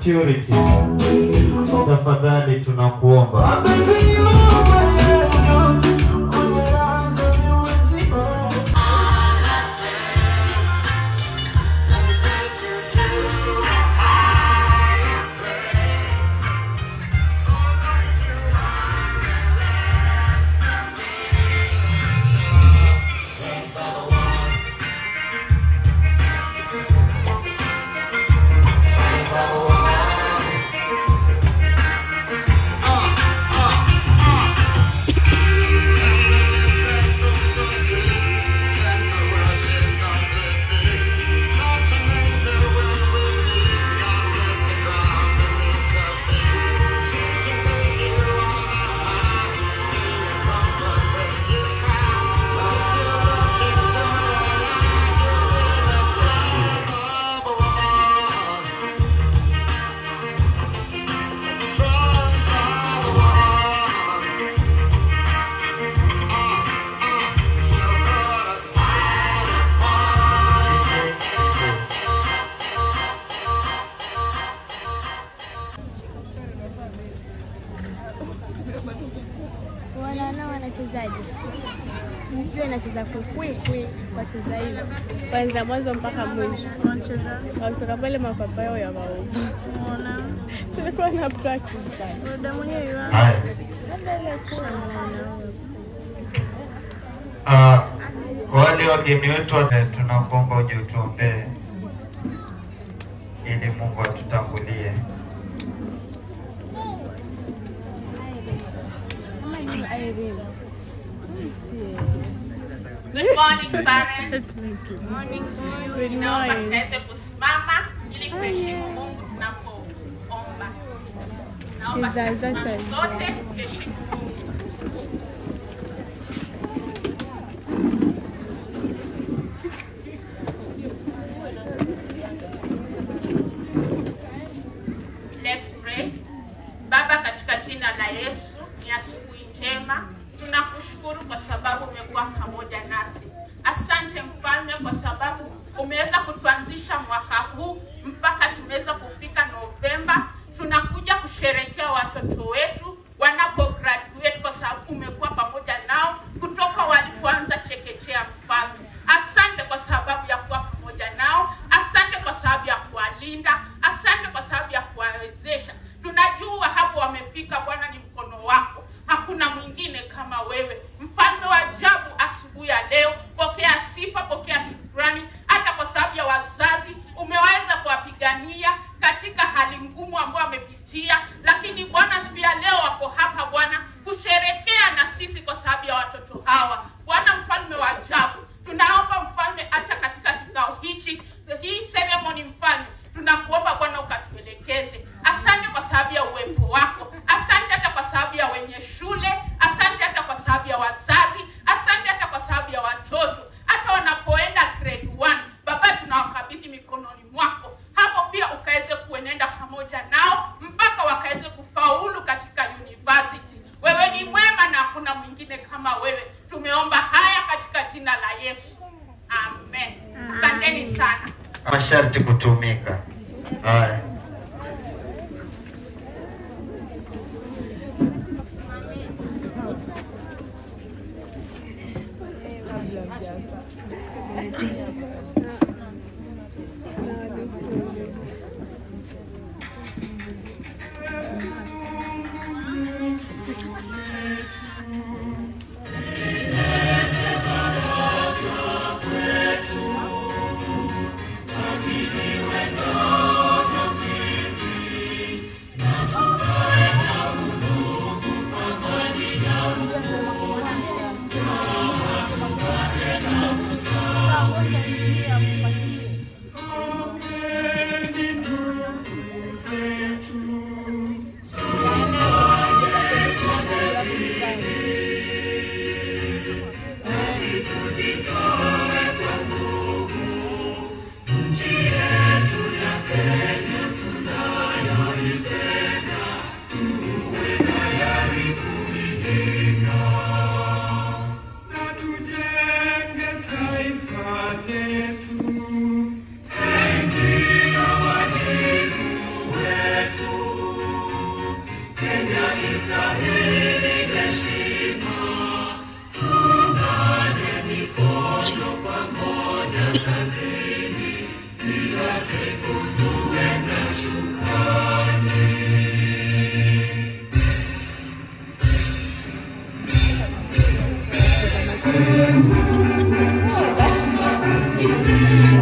Purity, tafadhali tunakuomba. Wanaona wanachezaje? Sijui wanacheza kwikwikwi, wacheza hivi kwanza mwanzo mpaka mwisho, Wanacheza wakitoka pale mapapao ya maovu. muona Silikuwa na practice pale. dada mwenyewe yu hapa. Haya. Labda ile kuwa Ah, kwa wale wageni wetu wote tunakuomba uje utuombee ili Mungu atutangulie. kama ni Irene. Si Good morning parents. Good morning. Naomba tuweze kusimama ili kuheshimu Mungu tunapoomba. Naomba Kizaza cha tusimame Israeli. sote tuheshimu Mungu. Let's pray. Baba, katika jina la Yesu, ni asubuhi njema. Tunakushukuru kwa sababu umekuwa pamoja nasi. Asante mfalme, kwa sababu umeweza kutuanzisha mwaka huu mpaka tumeweza kufika Novemba. Tunakuja kusherekea watoto wetu wanapo graduate, kwa sababu umekuwa pamoja nao kutoka walipoanza chekechea. Mfalme, asante kwa sababu ya kuwa pamoja nao. Asante kwa sababu ya kuwalinda. Asante kwa sababu ya kuwawezesha. Tunajua hapo wamefika, Bwana, ni mkono wako, hakuna mwingine kama wewe. Mfalme wa ajabu, asubuhi ya leo, pokea sifa, pokea shukrani, hata kwa sababu ya wazazi umeweza kuwapigania katika hali ngumu ambayo wamepitia, lakini Bwana, siku ya leo wako hapa Bwana kusherekea na sisi kwa sababu ya watoto hawa. Bwana mfalme wa ajabu, tunaomba mfalme, hata katika kikao hichi, hii ceremony mfalme, tunakuomba Bwana ukatuelekeze. Asante kwa sababu ya uwepo wako, asante hata kwa sababu ya wenye shule, asante hata kwa sababu ya wazazi, asante hata kwa sababu ya watoto, hata wanapoenda grade 1 Baba, tunawakabidhi mikononi mwako, hapo pia ukaweze kuenenda pamoja nao mpaka wakaweze kufaulu katika university. Wewe ni mwema na hakuna mwingine kama wewe. Tumeomba haya katika jina la Yesu, amen. Asanteni sana. Masharti kutumika. Haya. Sawa, ngoja niingie hapo.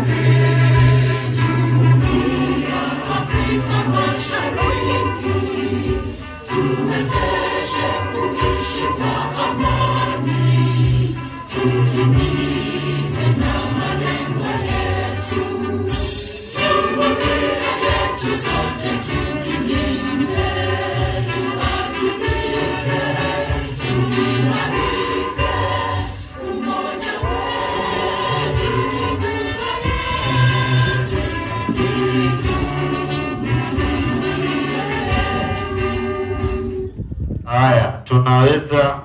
Haya, tunaweza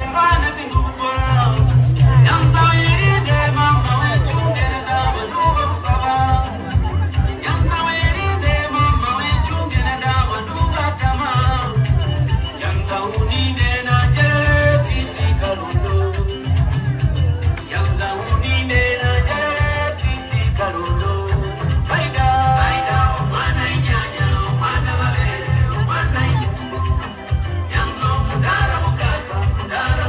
Mudara mukata, mudara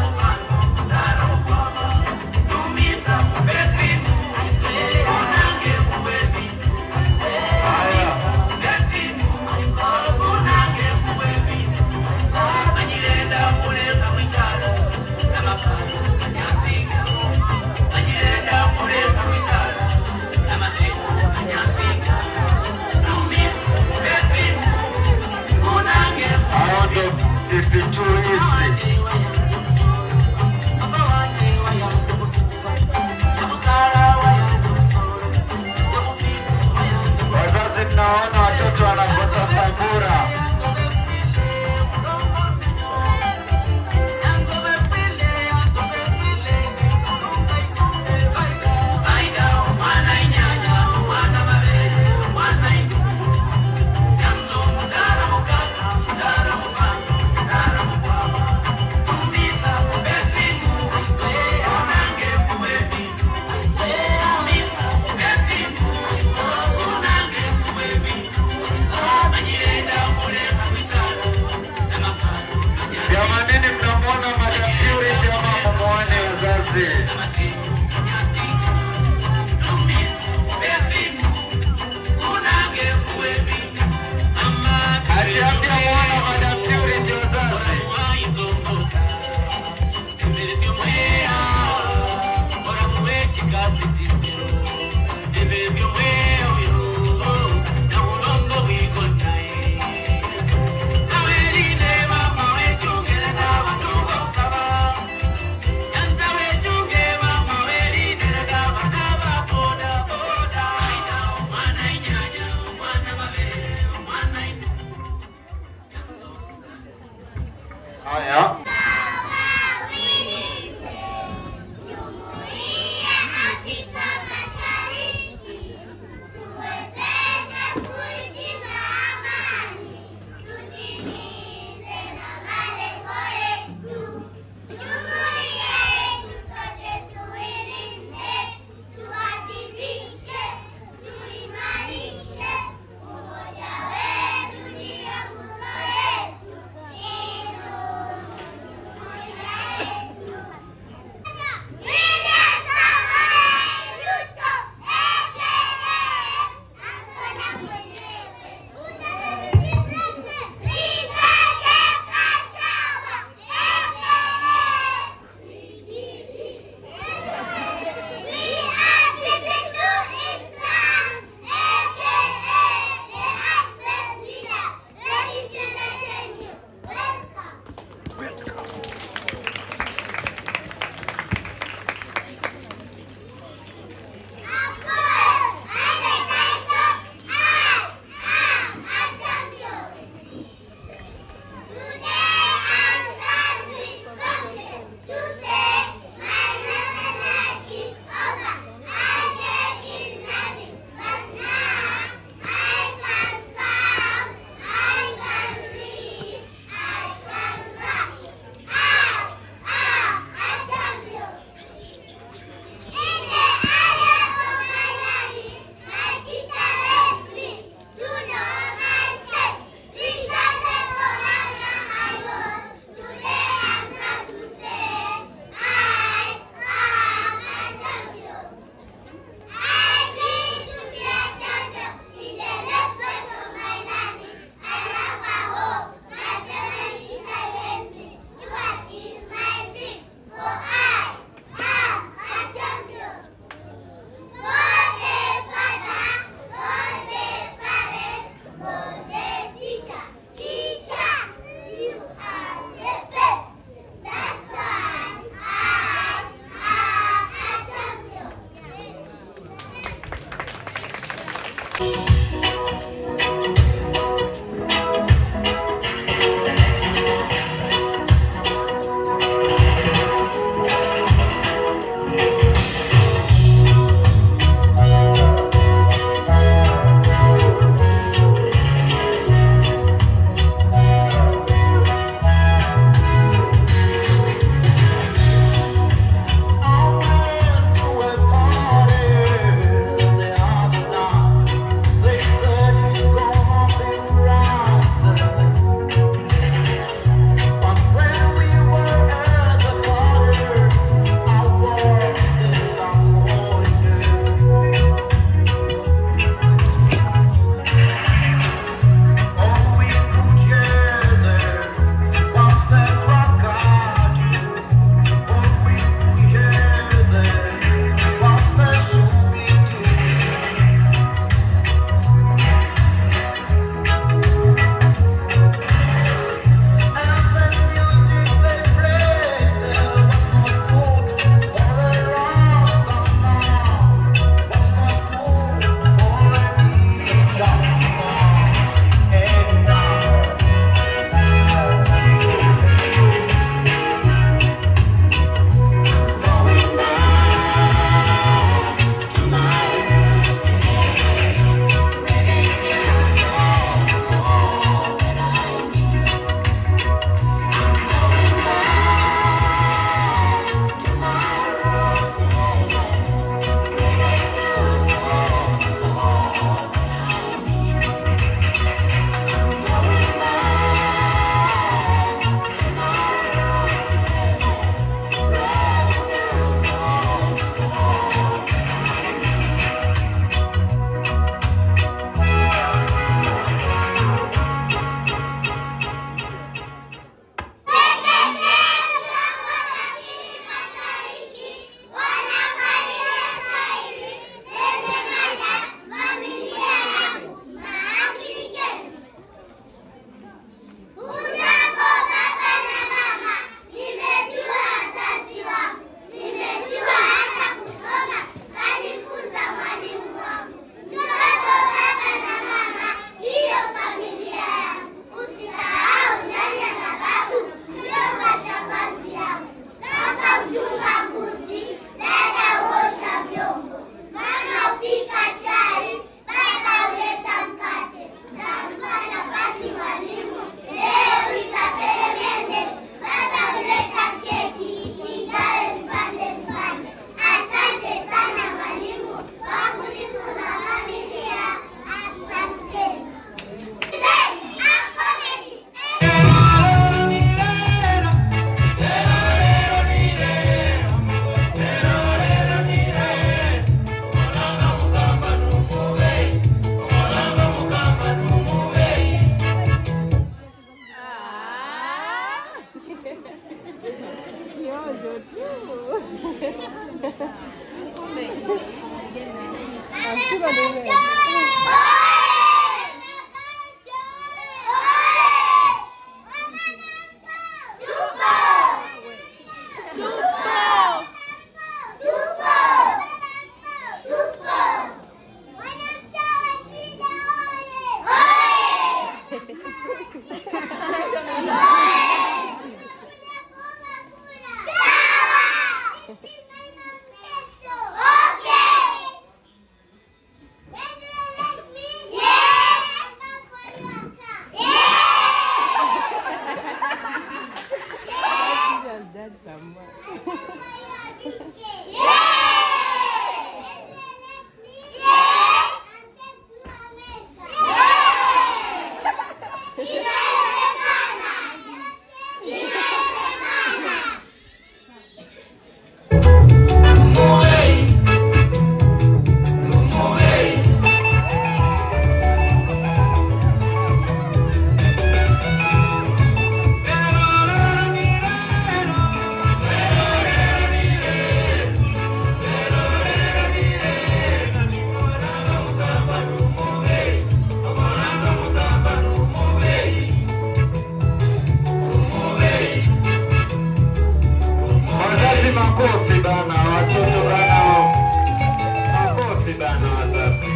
Wazazi makofi bana, watoto bana, makofi bana wazazi.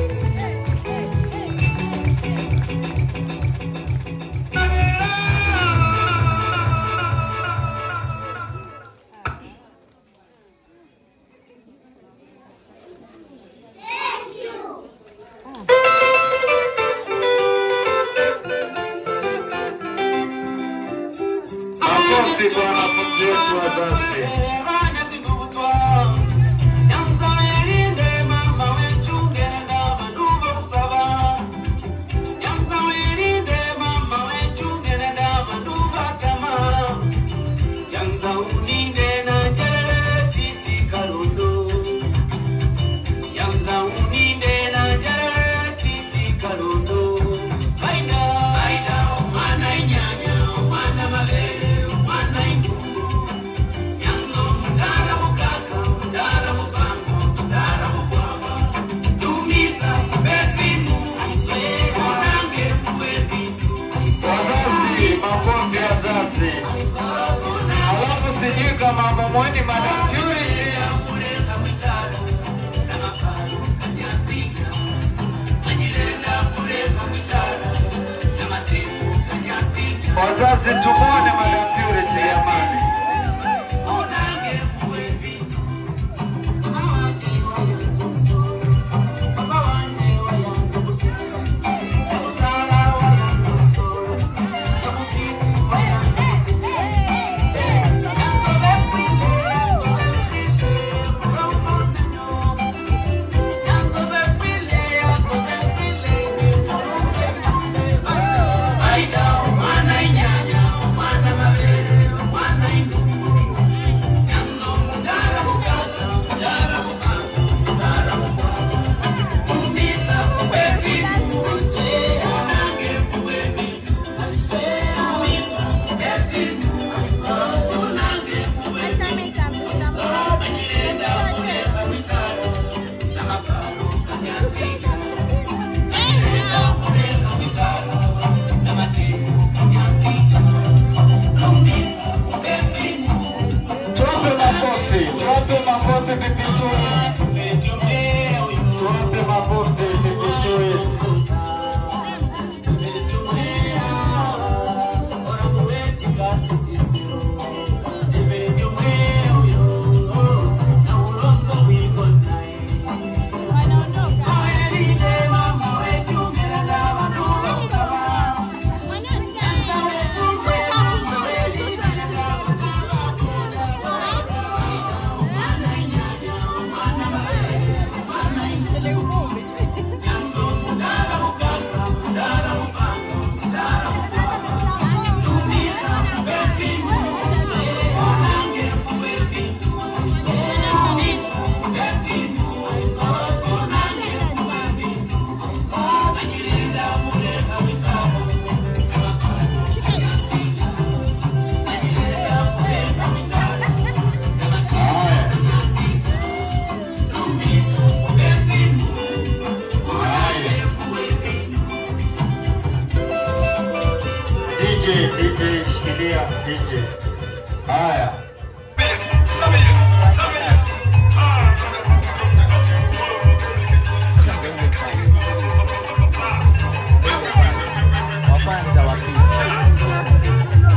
Makofi kwa wanafunzi wetu wazazi. Mwana mabele, mwana ingungu, yango Haleluya DJ. Haya. wa kwanza wa pili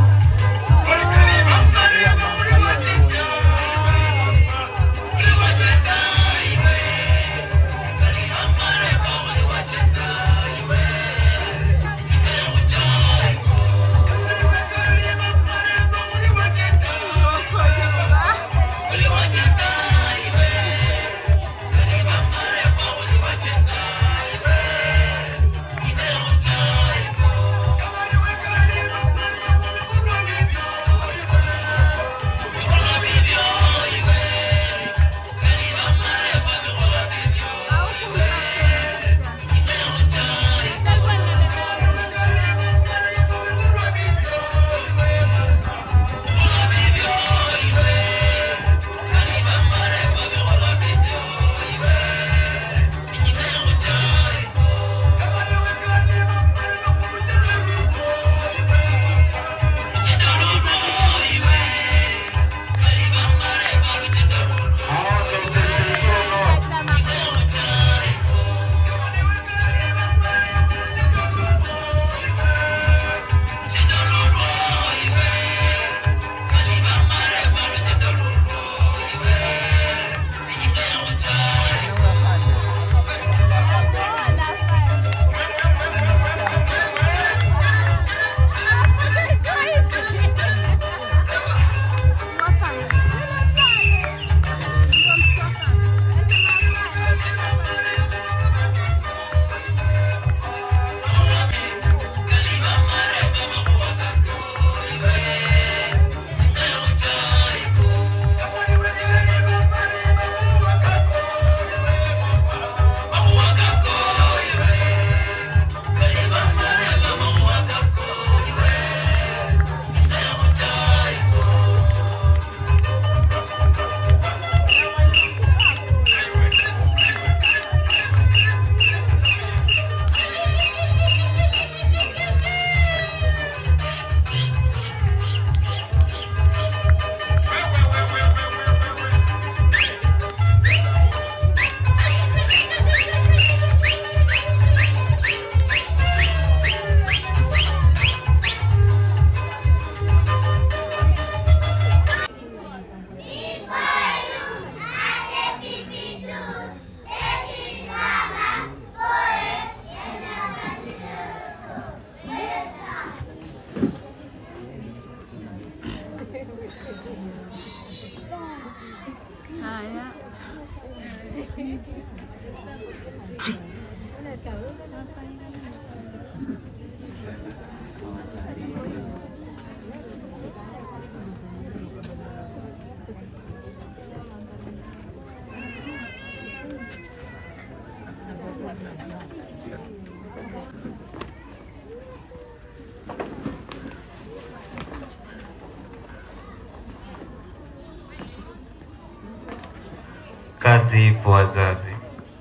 Kazi ipo wazazi.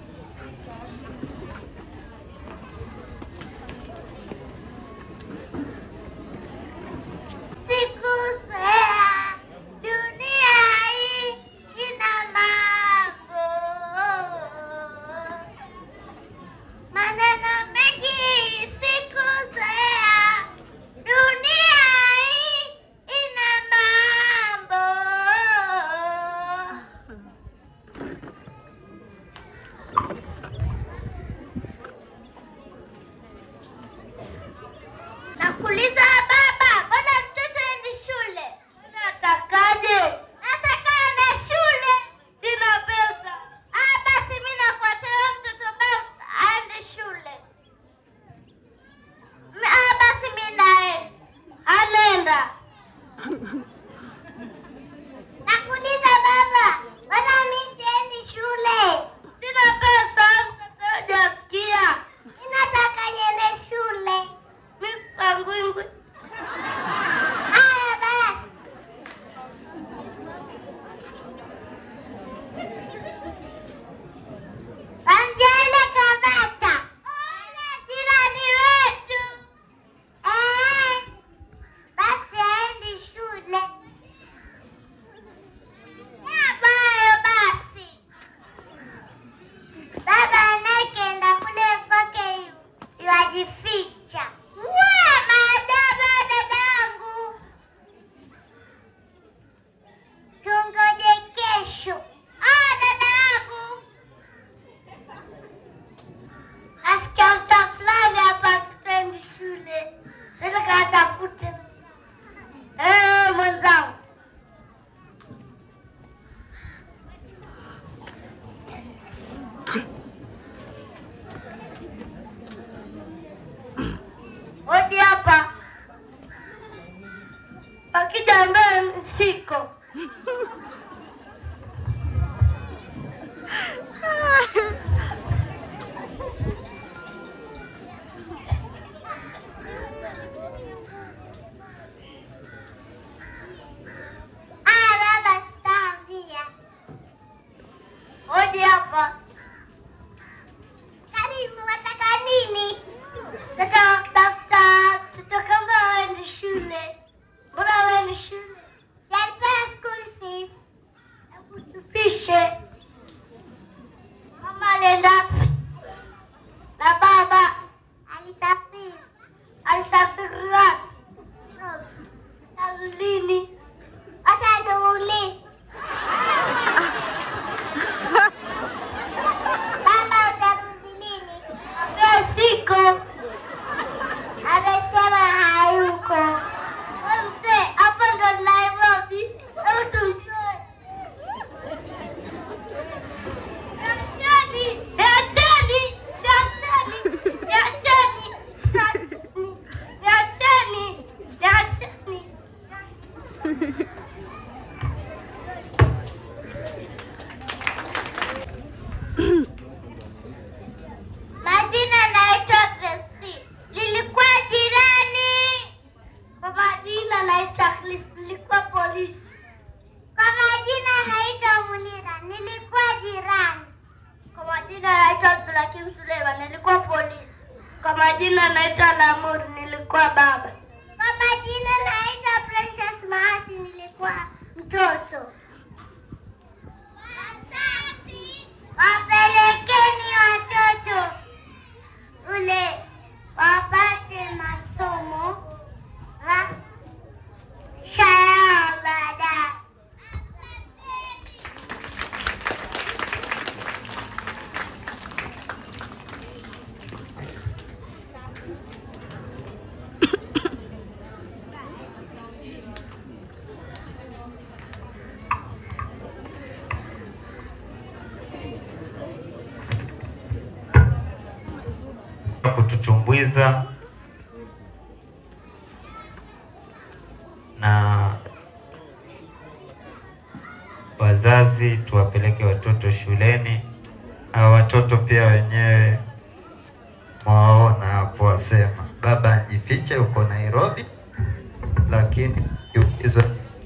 Sikusea, dunia hii ina mambo, maneno mengi. Sikusea, dunia hii ina mambo. Nataka kutafuta mtoto kama waendi shule. Mbona waendi shule? Yalipea school fees. Hebu tupishe. Mama alienda wapi? Na baba alisafiri. Alisafiri wapi? Na lini? Hata niulize. Baba utarudi lini? Leo siko. Amesema hayuko. Wewe mzee, hapo ndo Nairobi. Hebu tumtoe. Daktari, daktari, daktari, daktari, daktari, daktari, daktari. Majina naitwa Gracie. Nilikuwa jirani. Kwa majina naitwa Cliff. Nilikuwa polisi. Kwa majina naitwa Munira. Nilikuwa jirani. Kwa majina naitwa Abdulhakim Suleiman. Nilikuwa polisi. Kwa majina naitwa Lamur. Nilikuwa baba. Kwa majina naitwa Precious Maasi. Nilikuwa mtoto. Wapelekeni watoto ule wapate masomo maisha yao baadaye. kututumbuiza na wazazi tuwapeleke watoto shuleni au watoto pia wenyewe mwaona hapo, wasema baba ajifiche huko Nairobi, lakini akiulizwa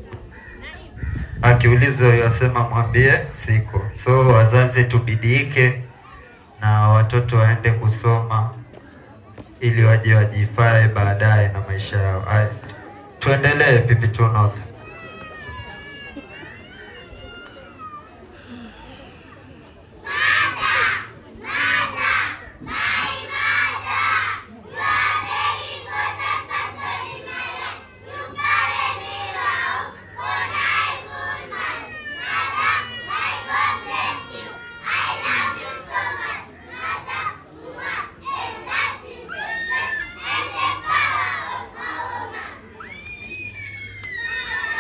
akiulizwa yasema mwambie siko. So wazazi tubidiike na watoto waende kusoma ili waje wajifae baadaye na maisha yao. Aya, tuendelee pipi tu North. Mother,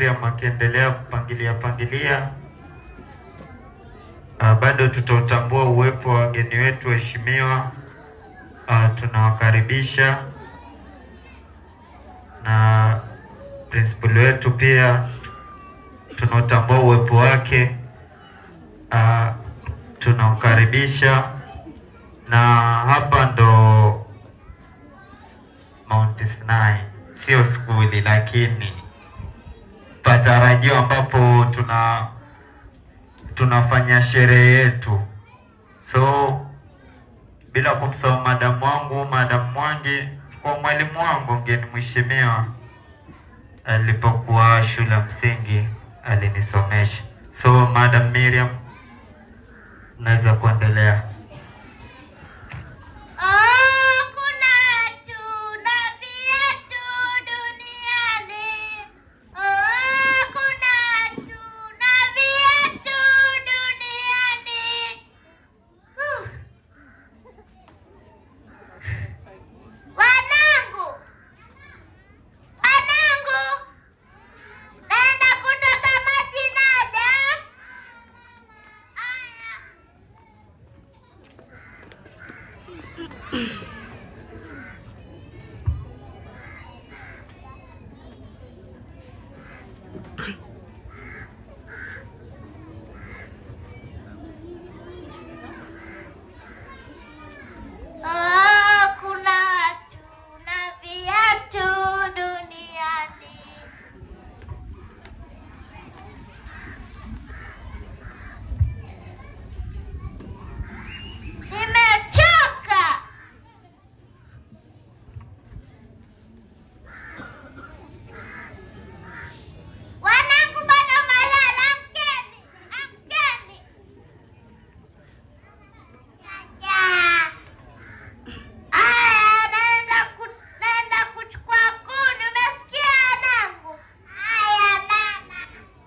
Miriam akiendelea kupangilia pangilia, uh, bado tutautambua uwepo wa wageni wetu waheshimiwa. Uh, tunawakaribisha na principal wetu pia tunaotambua uwepo wake uh, tunamkaribisha na hapa ndo Mount Sinai, sio skuli, lakini patarajio ambapo tuna tunafanya sherehe yetu. So bila kumsahau madamu wangu, madamu Mwangi, kwa mwalimu wangu mgeni mheshimiwa, alipokuwa shule ya msingi alinisomesha. So madam Miriam, naweza kuendelea. Oh, kuna watu na viatu duniani. Oh, kuna watu na viatu duniani. Huh. Wanangu, wanangu, naenda kutota maji naja. Aya. Oh, kuna watu na viatu duniani. Nimechoka. Wanangu bado malala, amkeni, amkeni. Jaja. Aya, naenda ku- naenda kuchukua kuni, umesikia wanangu? Haya mama.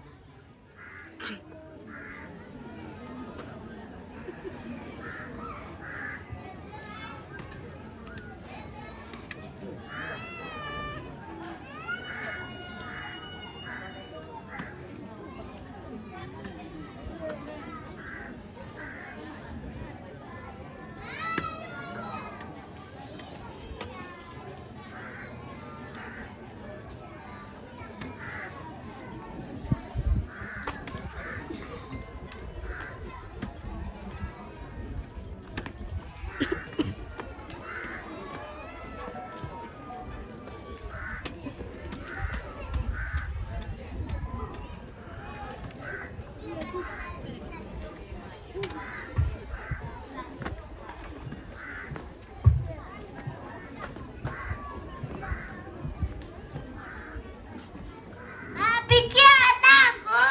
Napikia wanangu.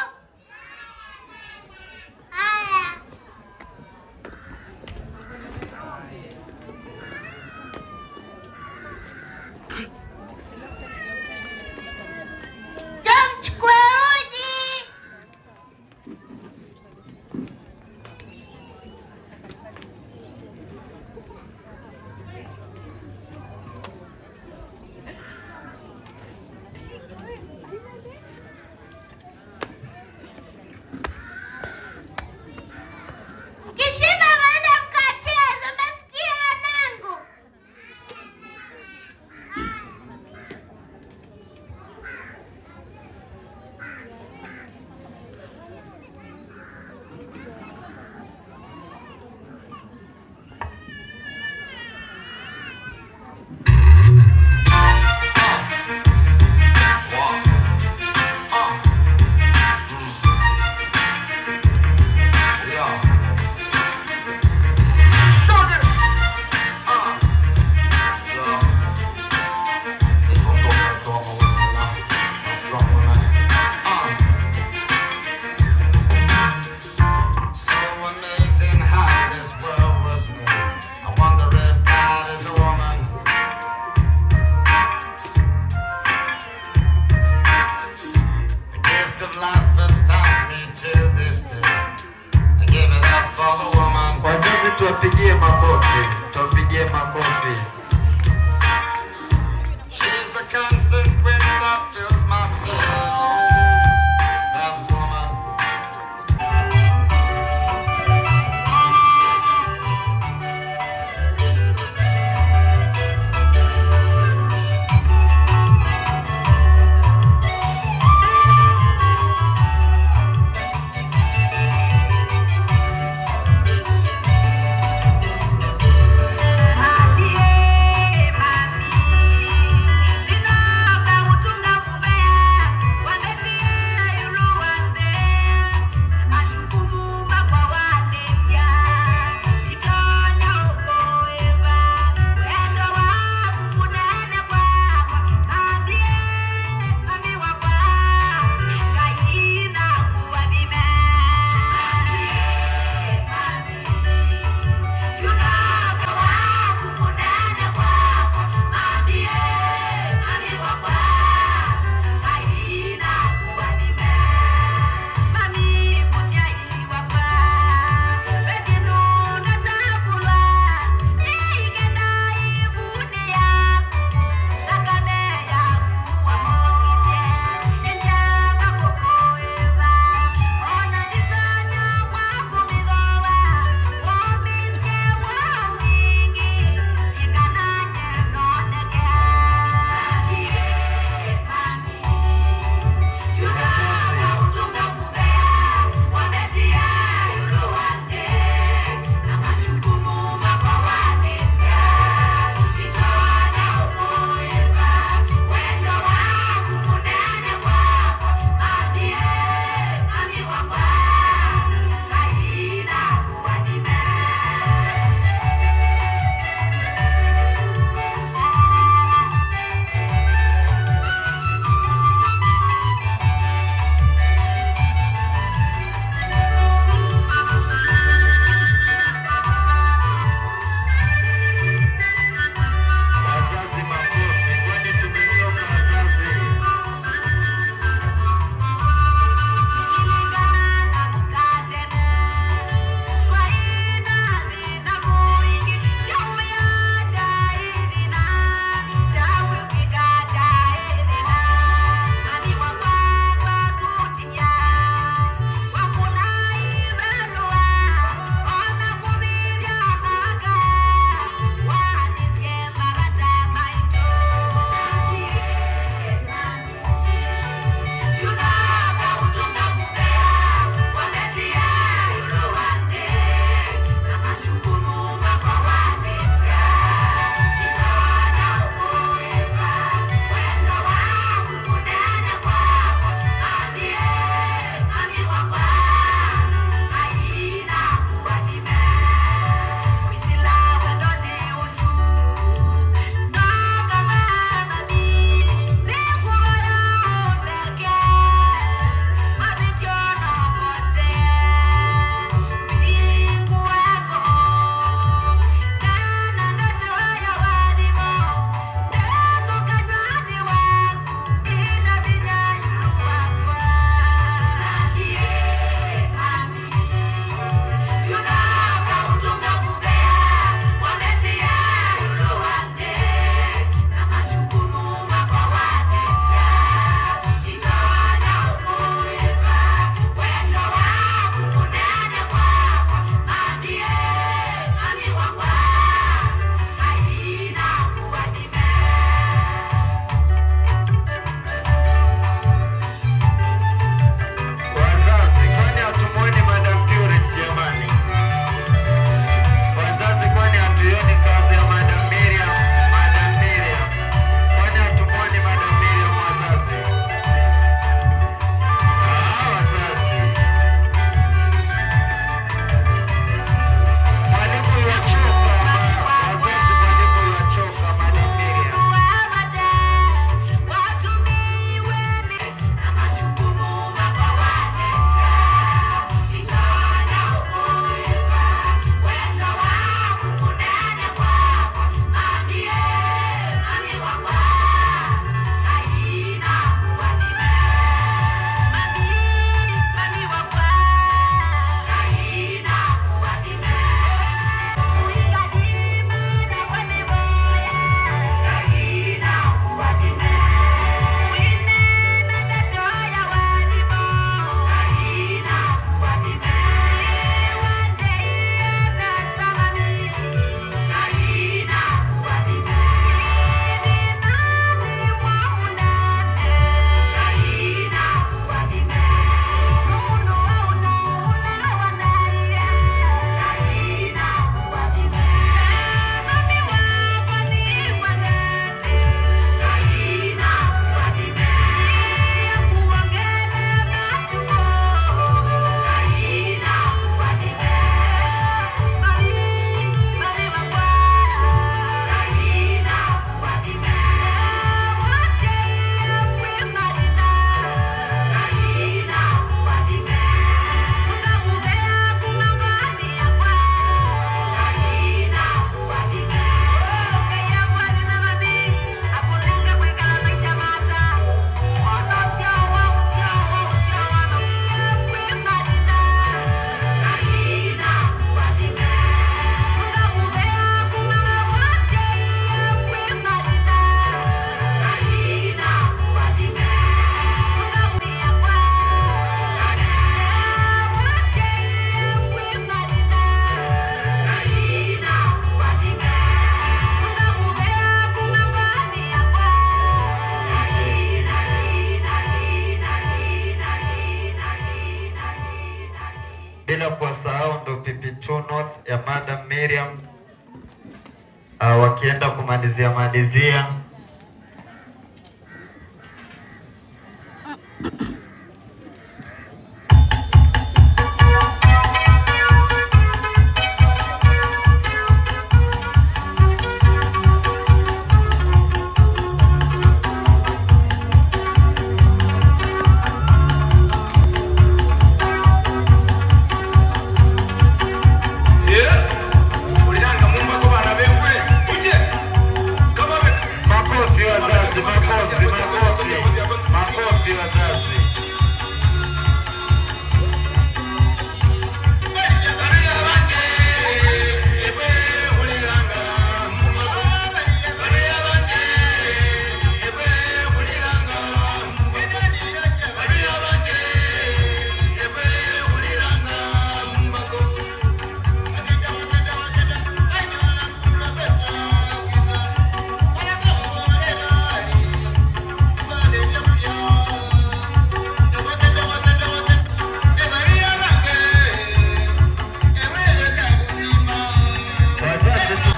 Haya. Njoo mchukue uji. Kishiba mwende mkacheze, umesikia wanangu? So amazing how this world was made. I wonder if God is a woman. The gift of life astounds me till this day. I give it up for the woman. Wazazi tuwapigie makofi, tuwapigie makofi. She's the constant wind that fills my sail. Miriam uh, wakienda kumalizia malizia makofi wazazi, makofi, makofi, makofi wazazi. Wazazi tu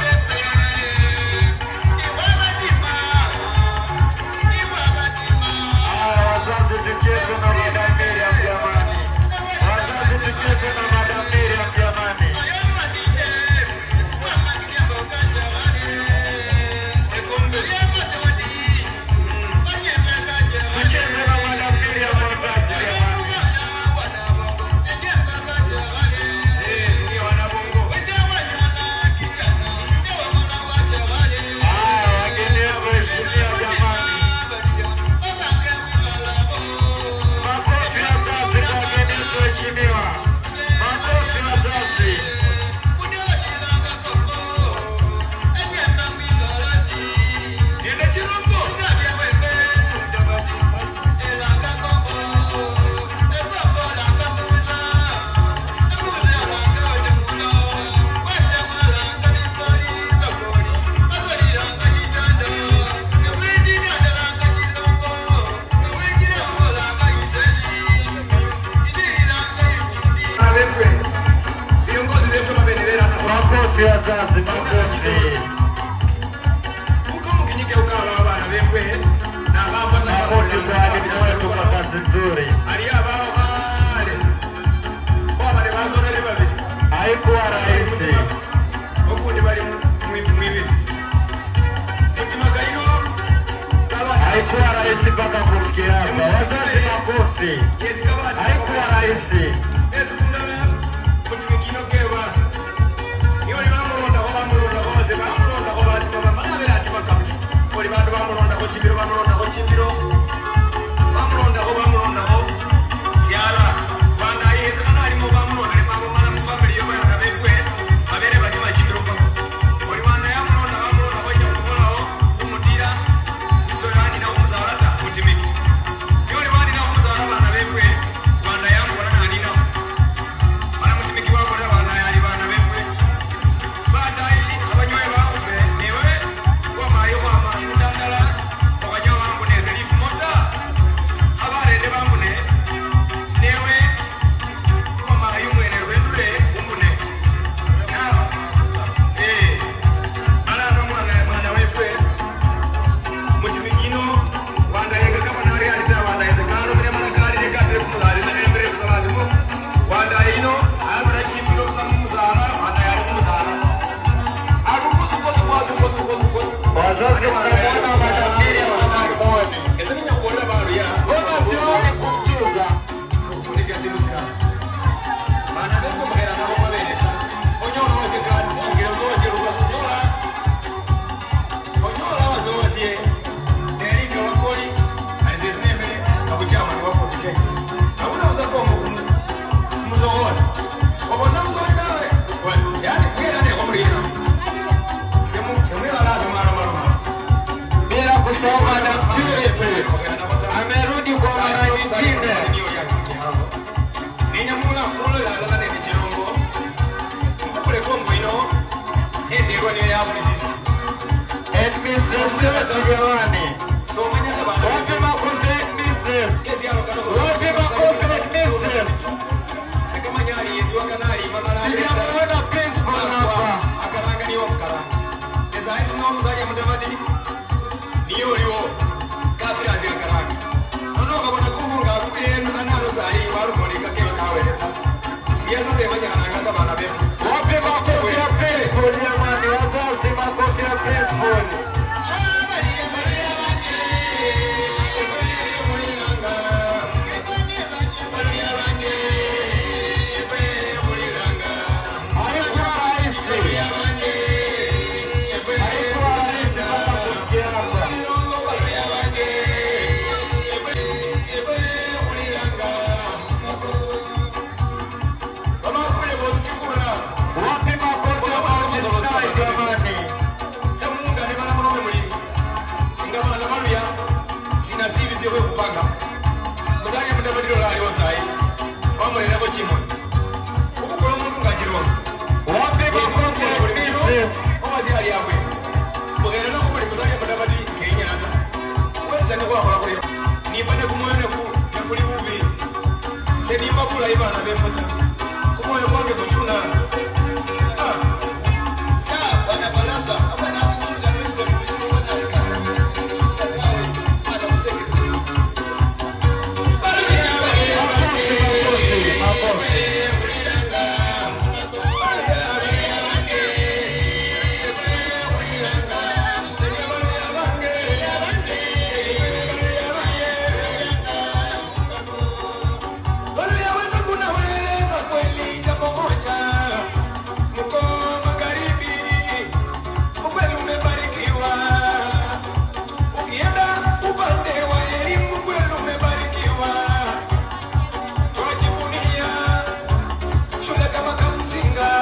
Ah, wazazi tucheze na Madam Miriam jamani. Wazazi tucheze na Madam Miriam jamani. Tucheze na Madam Miriam wazazi jamani. Ah, wageni waheshimiwa jamani. Makofi wazazi kwa wageni waheshimiwa. Makofi wazazi. Makofi wazazi, makofi. Makofi kwa walimu wetu kwa kazi nzuri. Haikuwa rahisi. Haikuwa rahisi mpaka kufikia hapa. Wazazi, makofi. Haikuwa rahisi. Wazazi mkamwona Madam Miriam wanamuoni. Mbona sioni kumjuza? Bila kusahau Madam Purity amerudi kwa mara nyingine. Administration jamani. Wapi makofi headmistress? Wapi makofi headmistress? Sijamuona principal hapa. mwana omuzalia mudavadi niyo oliwo kapira azigakaranga nono okabona kumu ngaakubire analo sayi walumoleka keba kaweleta siasa zemanyakananga kabana befu Wapi makofi ya baseball jamani, wazazi, makofi ya baseball. Alikuwa rais. Alikuwa rais kama kufikia hapa. Wapi makofi ya Manchester jamani? kupanga muzali mudavadiro laliwo sayi wamulerawo kimwe okukola omuntu ngakiroma Wapi makofi ya business? owazi ali abwe mugenda nokubuli muzali mudavadi kenyata wesitani kwakola kuli nimba nekumwoyo nekuli bubi senimba kulayi bana befota kumwoyo kwange kucuna Waliyaweza kunaweleza kweli jambo moja, mko magharibi, ukweli umebarikiwa. Ukienda upande wa elimu, kweli umebarikiwa. Twajivunia shule kama Kamzinga,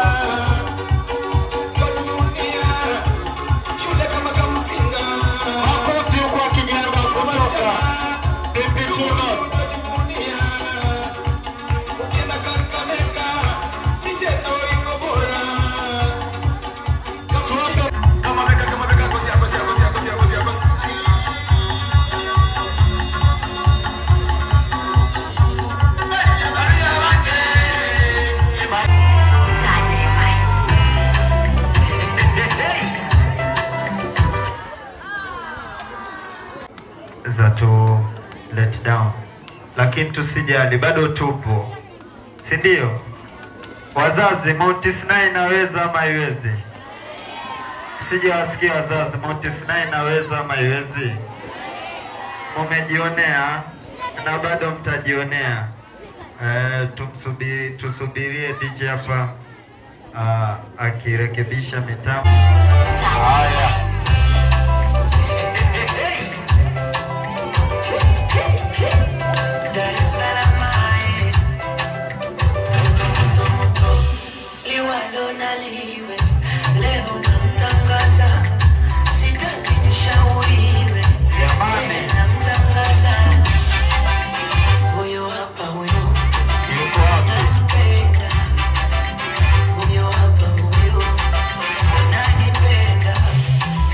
twajivunia shule kama Kamzinga. Makofi kwa kijana kutoka Pipi Chuno. Twajivunia ukienda Kakamega, michezo iko bora. Kama beka, kama beka, kosia, kosia, kosia, kosia, kosia, kosia. za tu let down, lakini tusijali, bado tupo, si ndio? Wazazi, Mount Sinai inaweza ama haiwezi? Sijawasikia wazazi, Mount Sinai inaweza ama haiwezi? Mumejionea na bado mtajionea. Eh, tumsubiri, tusubirie DJ hapa ah, akirekebisha mitambo. Haya. Dar es Salaam, eh. Moto, moto, moto. Liwalo na liwe leo namtangaza, sitaki nishauriwe, Jamani. Yeye namtangaza huyo hapa, huyo Yuko wapi? nampenda, huyo hapa, huyo nanipenda,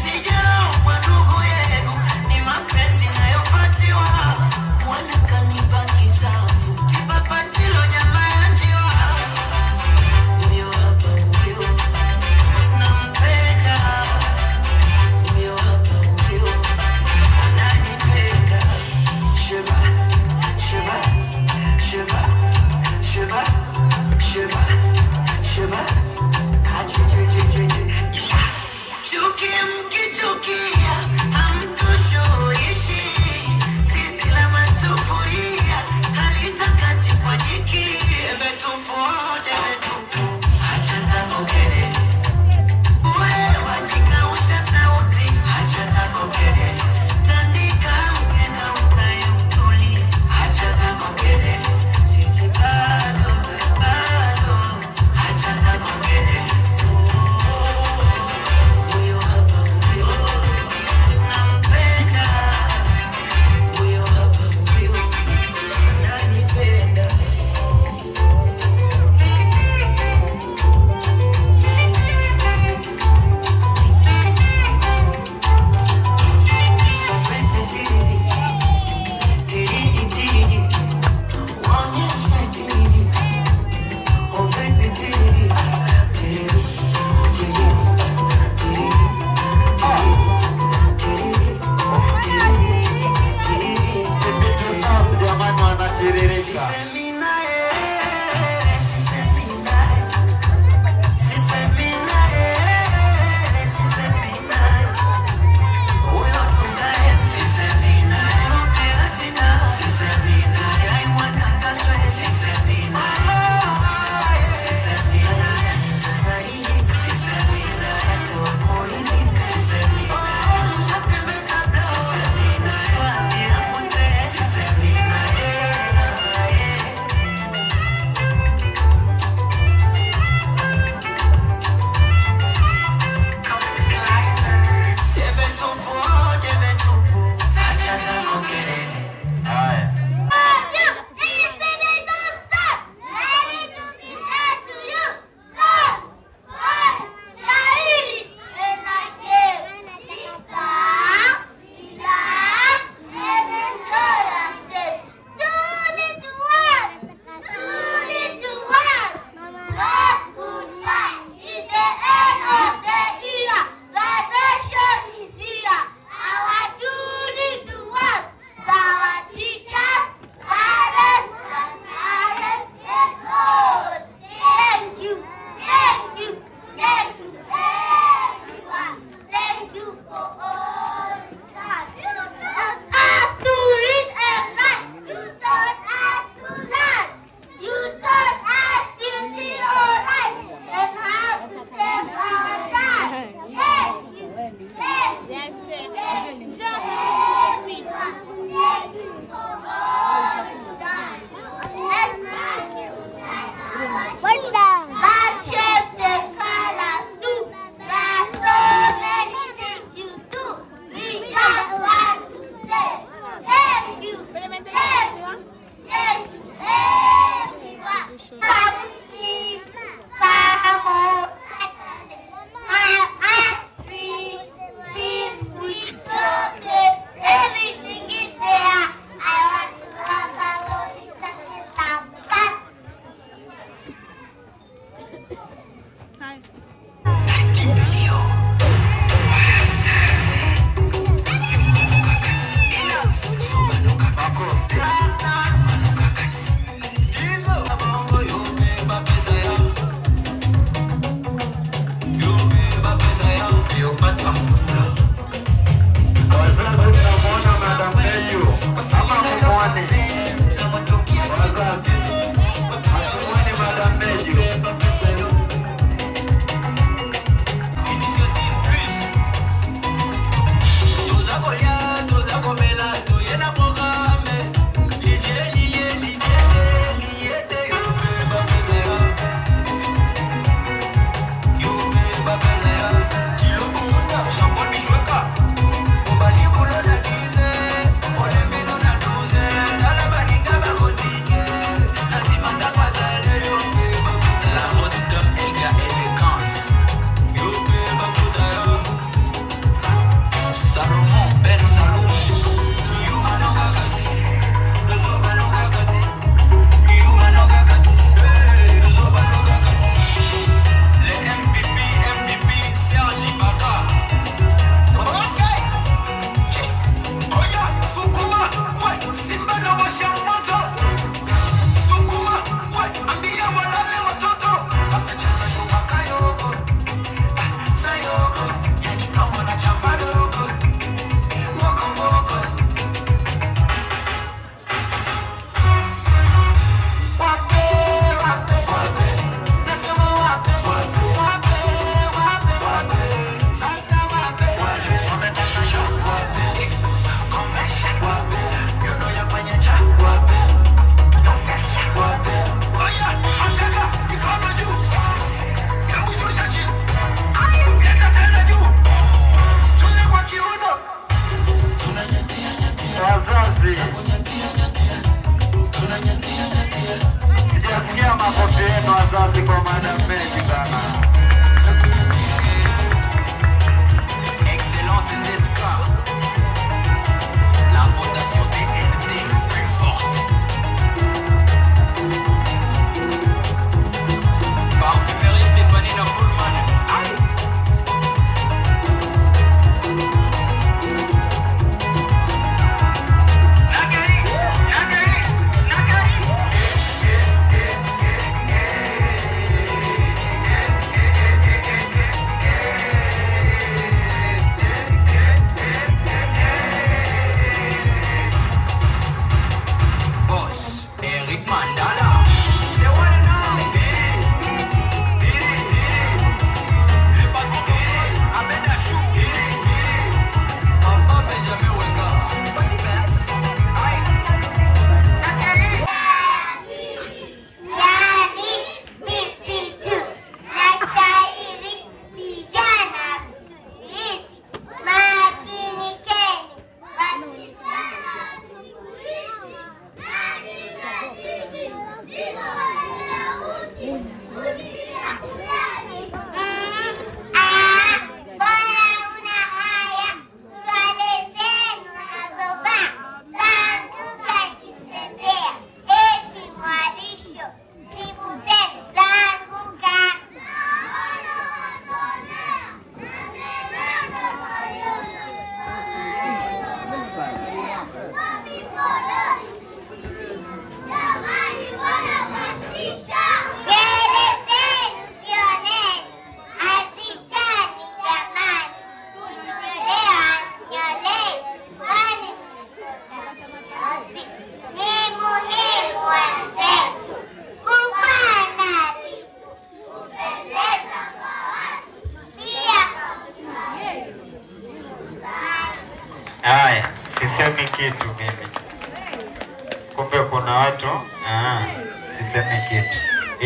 sisemi kitu mimi, kumbe kuna watu ah, sisemi kitu.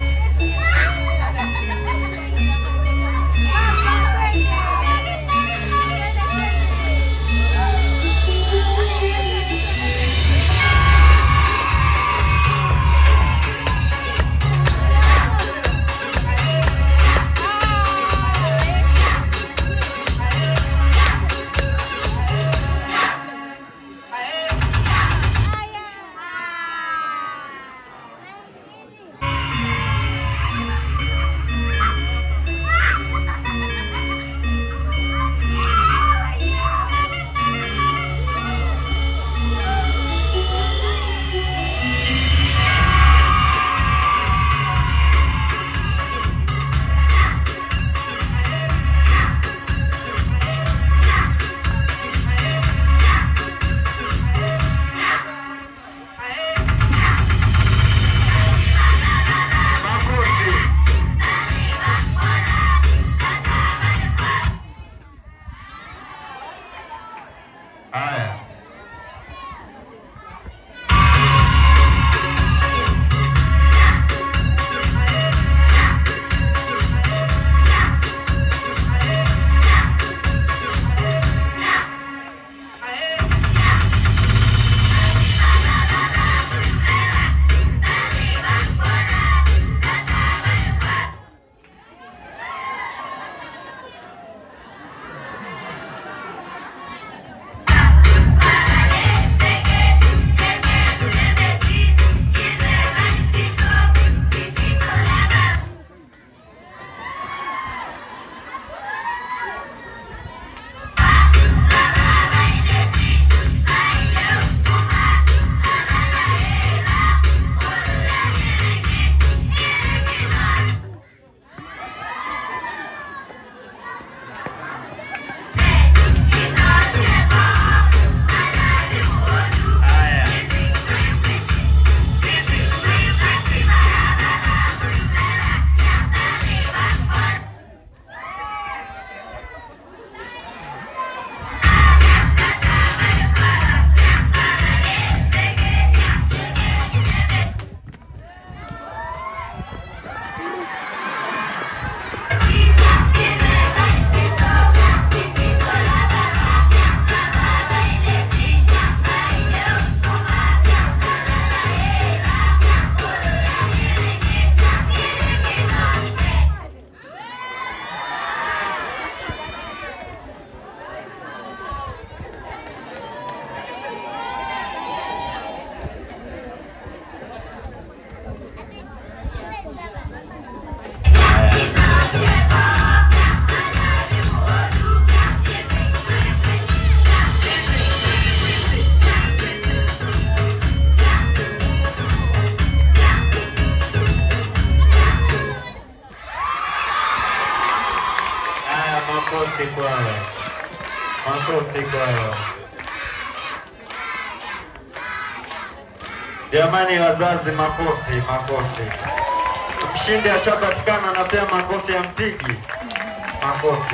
Haya, haya, makofi kwao, makofi kwao. Jamani wazazi, makofi, makofi. Mshindi ashapatikana na pia makofi ya mpigi, makofi.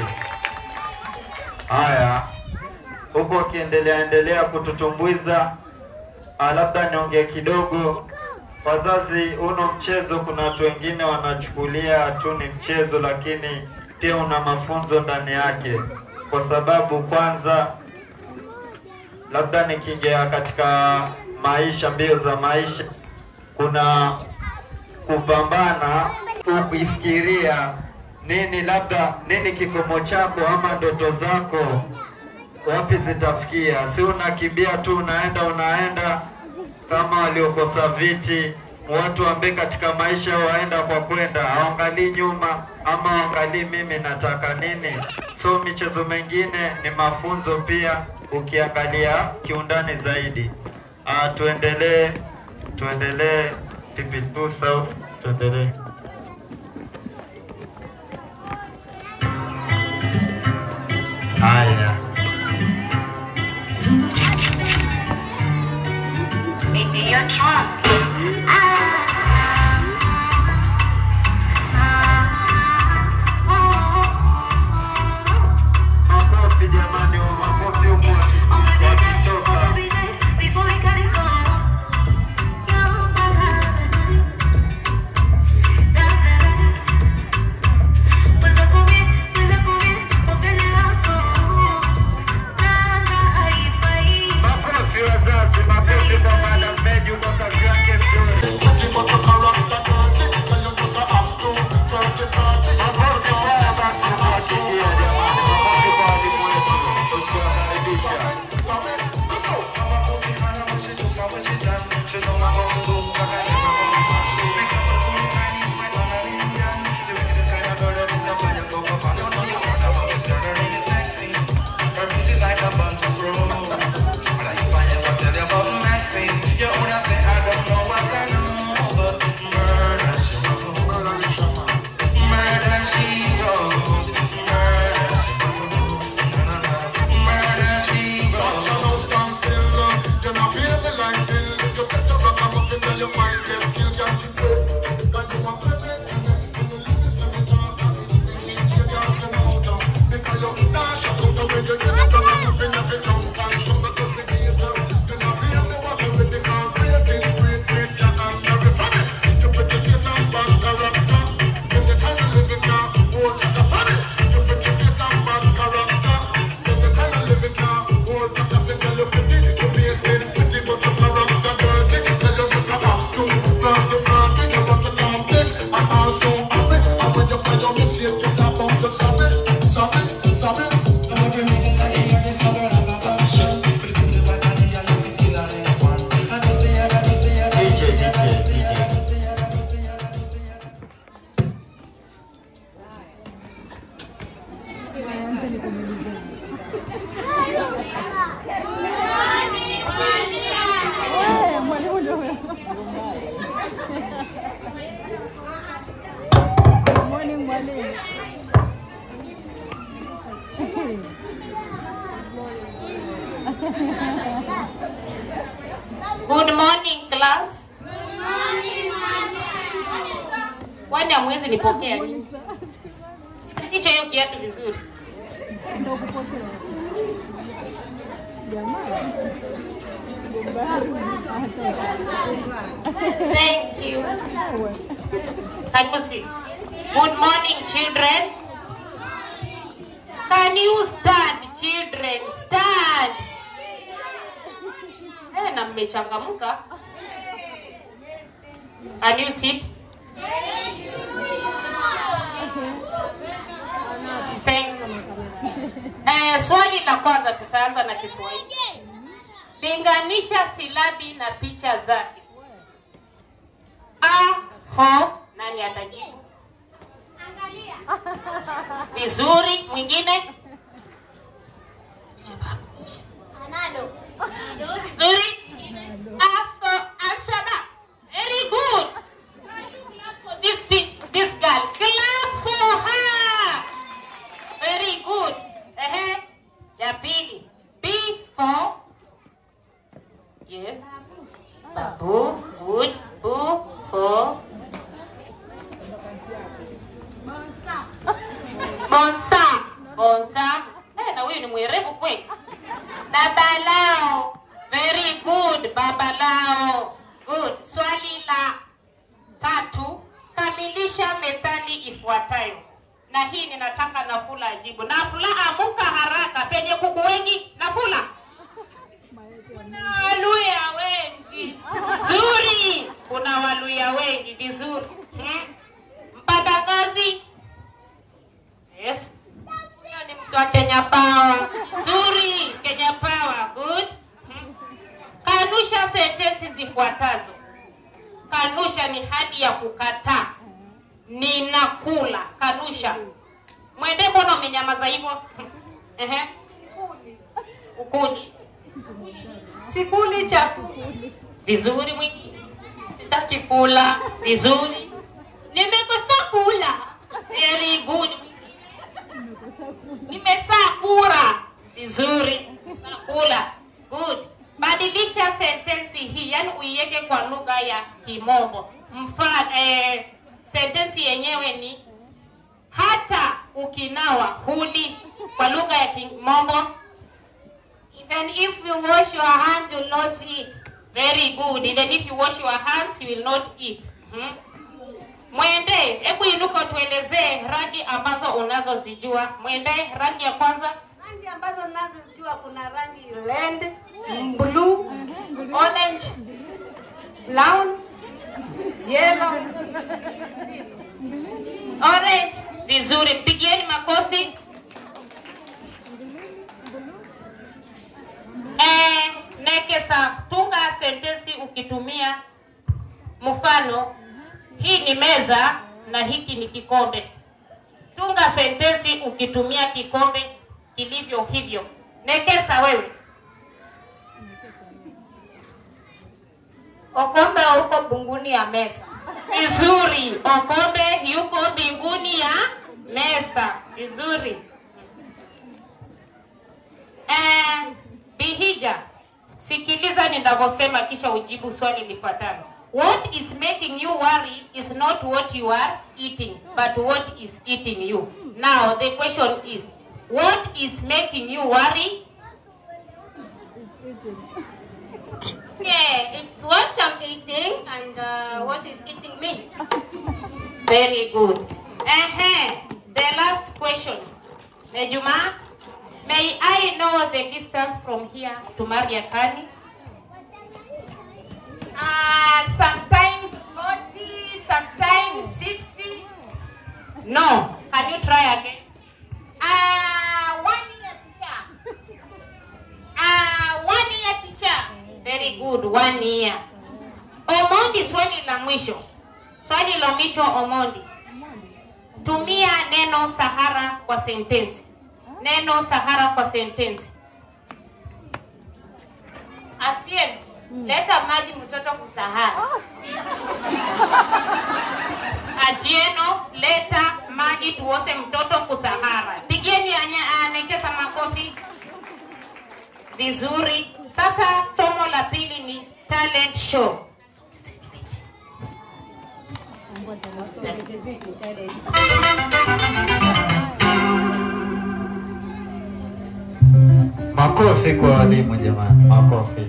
Haya, huku akiendelea endelea kututumbuiza, ah, labda niongee kidogo. Wazazi, uno mchezo, kuna watu wengine wanachukulia tu ni mchezo, lakini pia una mafunzo ndani yake, kwa sababu kwanza, labda nikiingia katika maisha, mbio za maisha, kuna kupambana, kuifikiria nini, labda nini kikomo chako ama ndoto zako wapi zitafikia. Si unakimbia tu unaenda unaenda kama waliokosa viti, watu ambaye katika maisha waenda kwa kwenda, hawaangalii nyuma ama hawaangalii mimi nataka nini. So michezo mengine ni mafunzo pia, ukiangalia kiundani zaidi. Ah, tuendelee tuendelee, PP2 South, tuendelee. Haya. Baby, you're drunk. Makofi jamani, makofi huko wakitoka. Good morning class. Kwani hamwezi nipokea nini? Kisha hiyo kiatu vizuri. Thank you. Karibu sit. Good morning children. Can you stand children? Stand. Eh, na mmechangamka. Can you sit? Thank you. Eh, swali la kwanza tutaanza na Kiswahili. Linganisha silabi na picha zake. A for nani atajibu? Vizuri, mwingine? Nzuri? A for Ashaba. Very good. For this ti- this girl. Clap for her. Very good. Ehe. Ya pili. B for Yes. Babu. Good. Bu for Bonsa. Bonsa. Eh, na huyu ni mwerevu kweli. Babalao. Very good. Babalao. Good. Swali la tatu. Kamilisha methali ifuatayo. Na hii ninataka Nafula ajibu. Nafula, amuka haraka. Penye kuku wengi. Nafula. Kuna Waluya wengi. Zuri. Kuna Waluya wengi. Vizuri. Hmm. Mpatakazi. Yes. Huyo ni mtu wa Kenya Power. Zuri. Kenya Power. Good. Hmm. Kanusha sentensi zifuatazo. Kanusha ni hadi ya kukataa. Ninakula. Kanusha. Mwende, mbona umenyamaza hivyo? Hmm. Ehe. Ukuli. Sikuli chakula. Vizuri mwingine. Sitaki kula. Vizuri. Nimekosa kula. Very good. Nimesaa kura. Vizuri. Saa kula. Good. Badilisha sentensi hii, yani uiweke kwa lugha ya Kimombo. Mfano, eh, sentensi yenyewe ni hata ukinawa huli. Kwa lugha ya Kimombo, even if you wash your hands you will not eat. Very good. Even if you wash your hands you will not eat. Hmm? Mwende, hebu inuka tuelezee rangi ambazo unazozijua. Mwende, rangi ya kwanza. Rangi ambazo ninazojua kuna rangi red, blue, orange, brown, yellow, Orange. Vizuri, pigieni makofi. Eh, Nekesa, tunga sentensi ukitumia mfano, hii ni meza na hiki ni kikombe. Tunga sentensi ukitumia kikombe kilivyo hivyo. Nekesa wewe. okombe uko bunguni ya mesa. Vizuri. Okombe yuko mbinguni ya mesa. Vizuri. Eh, Bihija, sikiliza ninavyosema kisha ujibu swali lifuatalo. What is making you worry is not what you are eating, but what is eating you. Now the question is, what is making you worry? Yeah, it's what I'm eating and uh, what is eating me. Very good. Uh-huh. The last question. Nejuma, may I know the distance from here to Mariakani? Uh, sometimes 40, sometimes 60. No. Can you try again? Uh, one year teacher. Uh, one year teacher. Very good, one year. Omondi, swali la mwisho. Swali la mwisho Omondi. Tumia neno Sahara kwa sentensi. Neno Sahara kwa sentensi. Atieno, leta maji mtoto kusahara. Atieno, leta maji tuose mtoto kusahara. Pigieni anya- Nekesa makofi. vizuri. Sasa somo la pili ni talent show. Makofi kwa walimu jamani, makofi.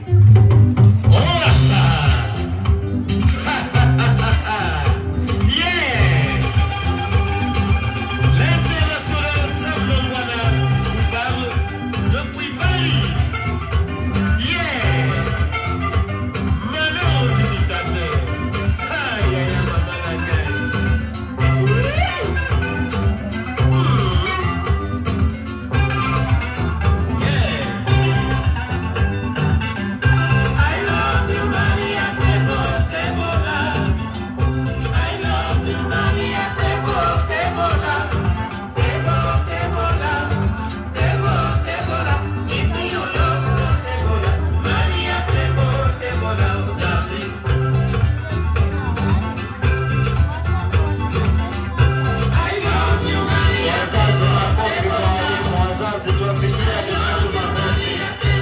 Wazazi tuwapigie walimu makofi.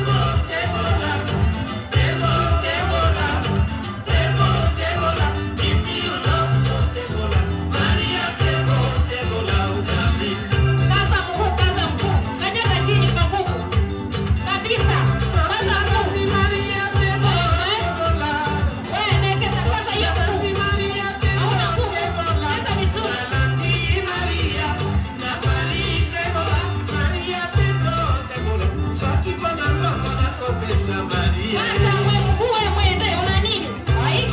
Kaza mguu, kaza mguu. Kanyaga chini kwa nguvu. Kabisa. Kaza mguu. Wewe elekeza sasa hiyo mguu. Hauna nguvu. Kaza vizuri. Kaza mwe mguu wewe mwende. Una nini? Ai.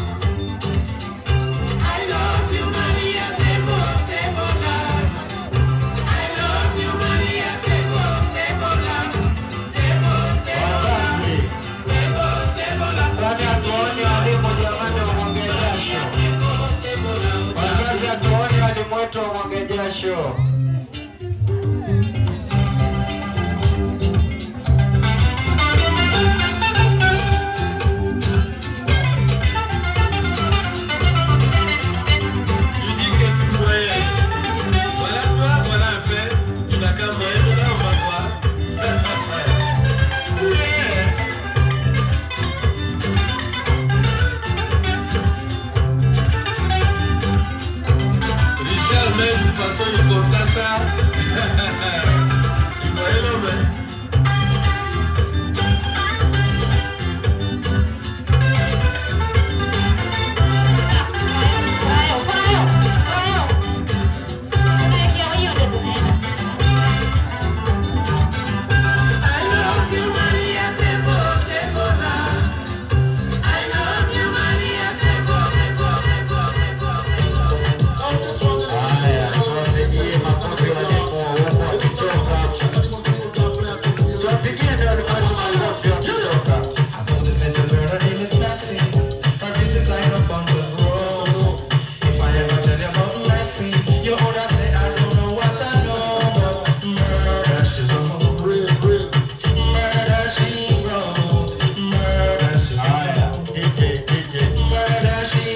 Kwani hatuoni walimu jamani wamwage jasho? Wazazi hatuoni walimu wetu wamwage jasho? Richard, même de façon, il compte ça. Tu voyais l'homme, hein? Haya, tuwapigie makofi walimu huku wakitoka. Tuwapigie ndio walimu wetu makofi wakitoka. Haya, DJ, DJ.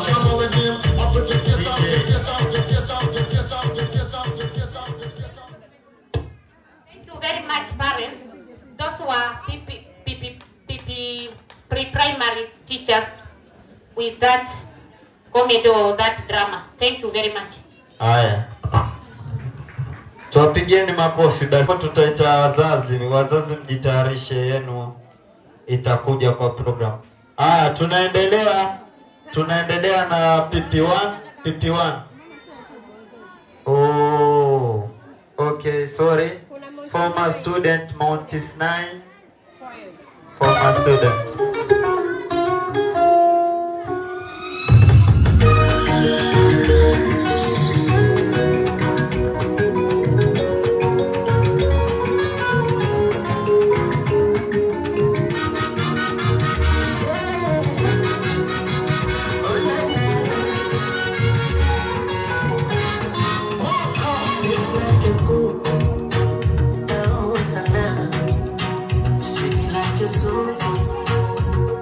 Thank you very much, parents. Those who are PP, PP, PP, pre-primary teachers with that comedy or that drama. Thank you very much. Haya, tuwapigieni makofi basi. Tutaita wazazi, wazazi mjitayarishe, yenu itakuja kwa program. Haya, tunaendelea tunaendelea na PP1 PP1. Oh, okay, sorry. Former student Montis 9. Former student. Sweet like a soup.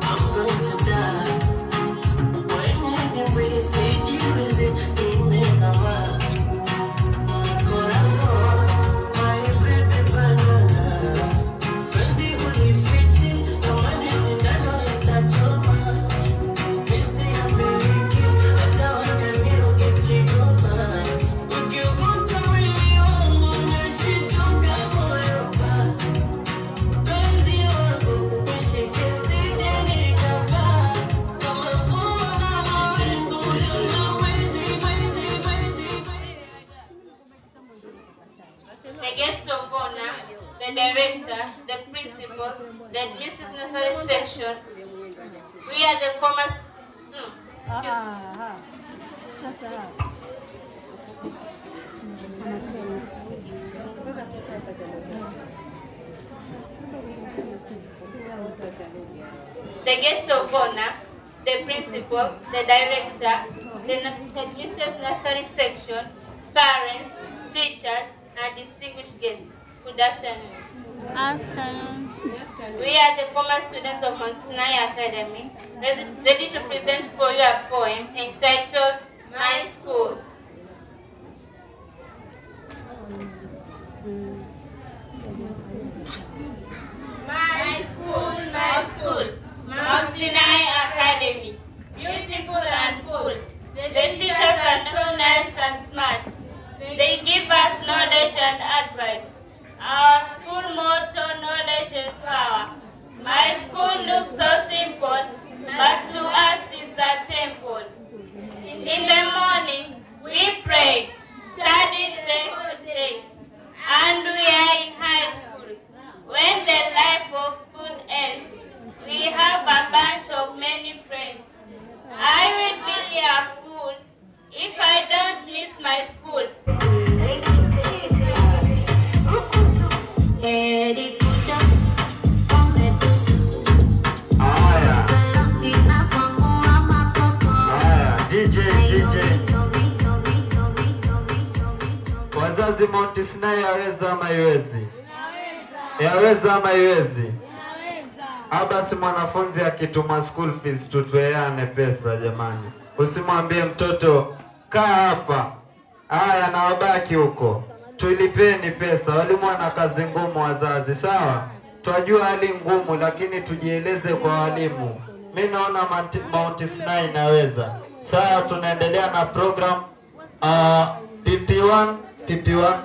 director, the principal, the admissions necessary section. We are the former. Hmm, excuse me. the guest of honor, the principal, the director, the admissions necessary section, parents, teachers, and distinguished guests. Good afternoon. Afternoon. We are the former students of Mount Sinai Academy, ready ready to present for you a poem entitled My School. My school, my school, Mount Sinai Academy, beautiful and full. The teachers are so nice and smart. They give us knowledge and advice. Our school motto, knowledge is power. My school looks so simple, but to us is a temple. In the morning, we pray, study the whole day, and we are in high school. When the life of school ends, we have a bunch of many friends. I will be a fool if I don't miss my school. Haya, haya, DJ, DJ. Wazazi Mount Sinai yaweza ama iwezi? Yaweza ama iwezi? Abasi mwanafunzi akituma school fees tutoeane pesa jamani. Usimwambie mtoto kaa hapa. Haya na wabaki huko. Tulipeni pesa. Walimu wana kazi ngumu wazazi, sawa? Twajua hali ngumu lakini tujieleze kwa walimu. Mi naona Mount- Mount Sinai inaweza. Sawa, tunaendelea na program uh, PP1 PP1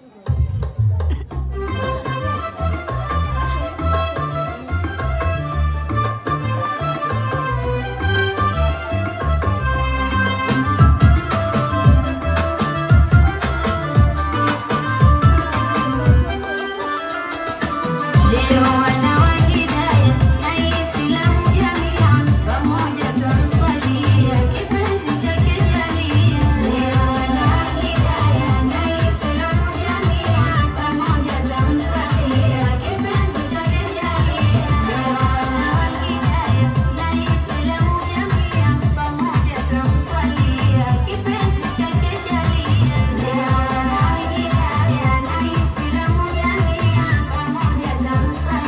Leo wana wa Hidaya na Islamu jamia, pamoja twamswalia kipenzi chake jalia. Leo wana wa Hidaya na Islamu jamia, pamoja twamswalia kipenzi chake jalia. Leo wana wa Hidaya na Islamu jamia, pamoja twamswalia kipenzi chake jalia. Leo wana wa Hidaya na Islamu jamia, pamoja twamswalia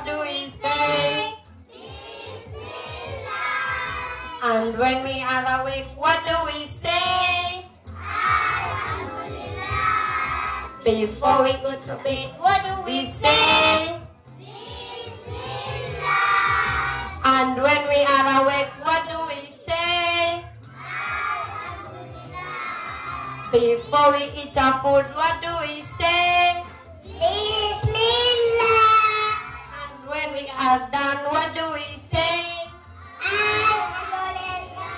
do we say? And when we are awake, what do we say? Before we go to bed, what do we say? And when we are awake, what do we say? Before we eat our food, what do we say? Bismillah. And when we are done, what do we say? Alhamdulillah.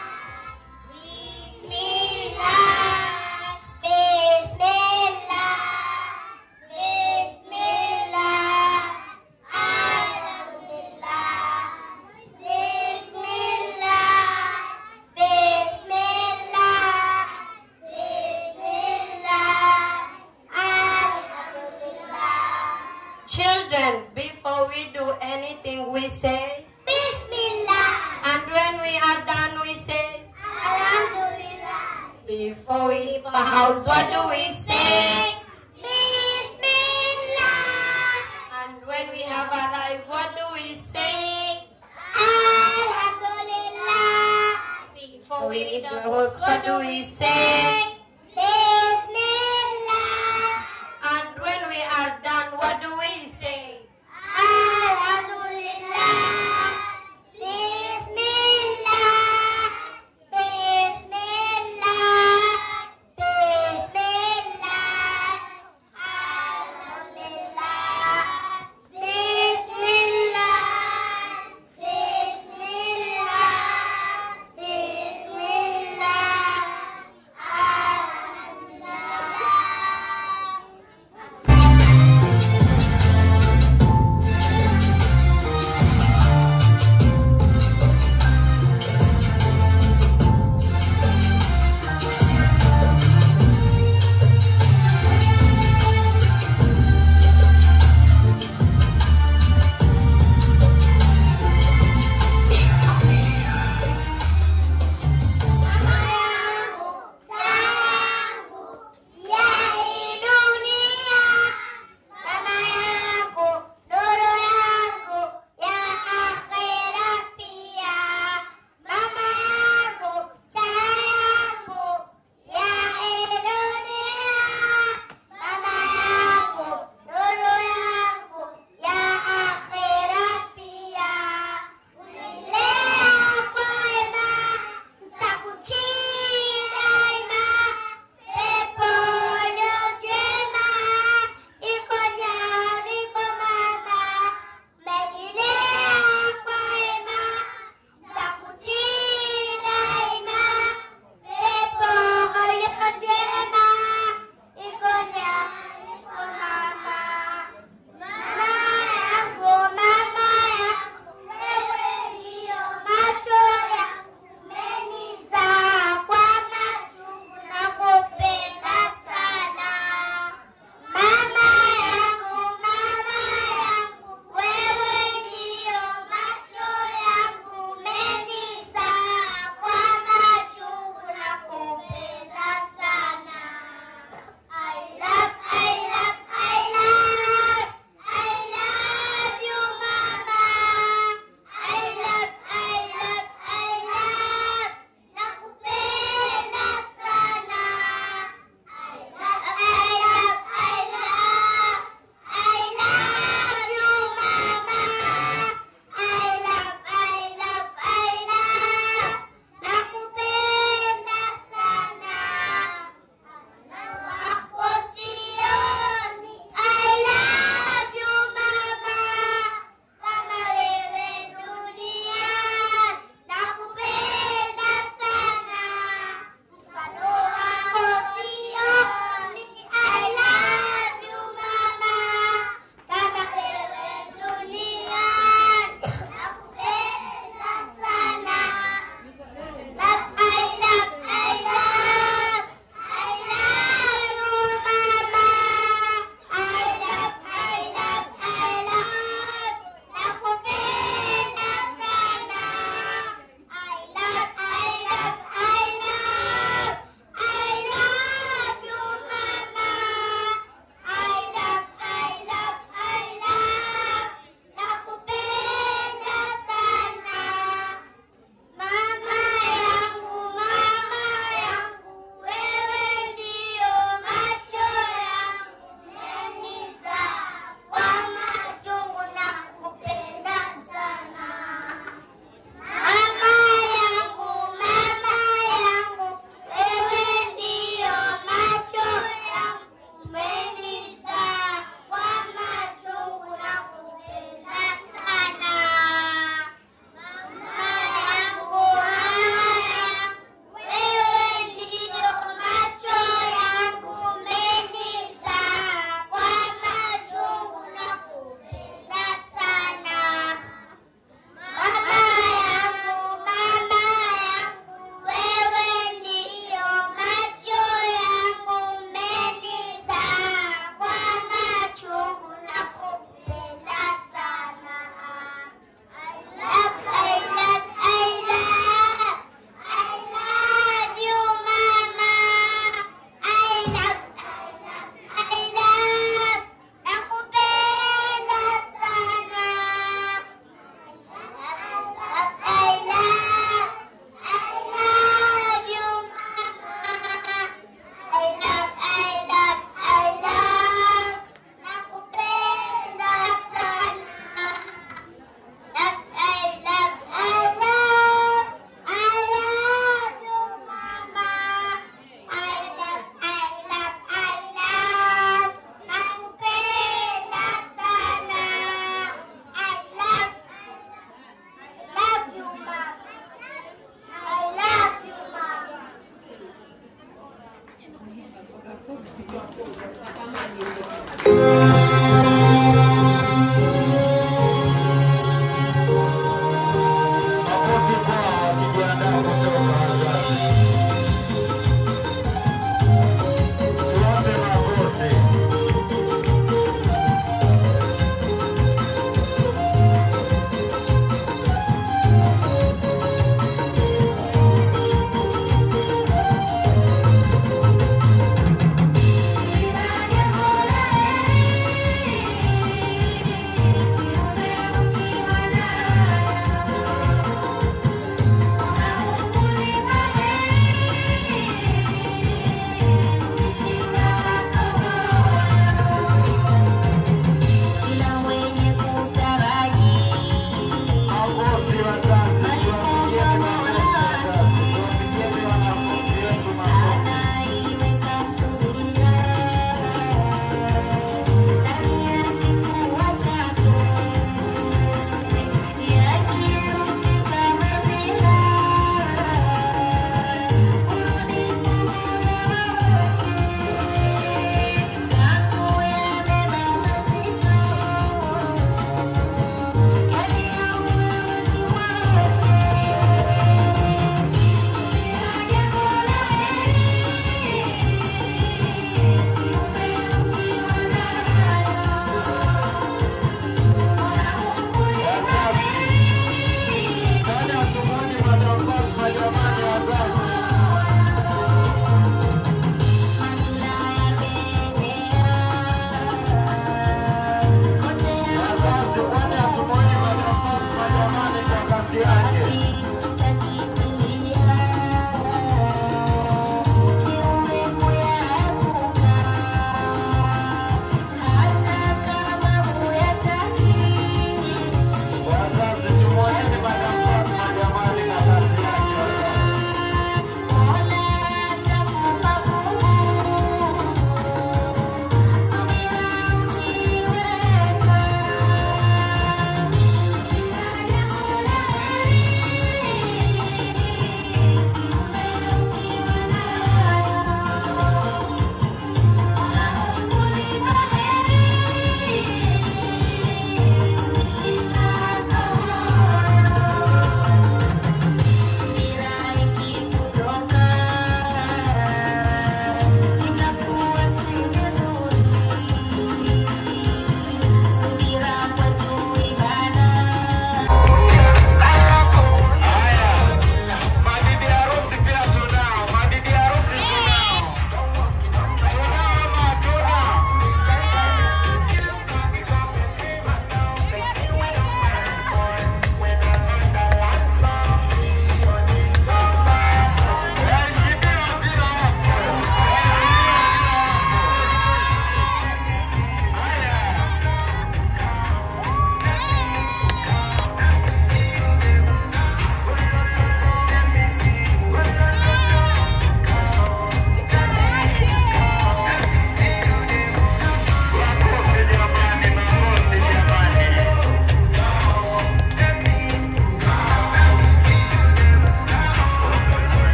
Bismillah. Bismillah. Bismillah. Alhamdulillah. Bismillah. Bismillah. Children, before we do anything, we say Bismillah. And when we are done, we say Alhamdulillah. Before we leave the house, what do we say? Bismillah. And when we have arrived, what do we say? Alhamdulillah. Before we leave the house, what do we say? Bismillah. And when we are done, what do we say? Alhamdulillah. Bismillah. Bismillah. Bismillah. Alhamdulillah. Bismillah. Bismillah. Bismillah.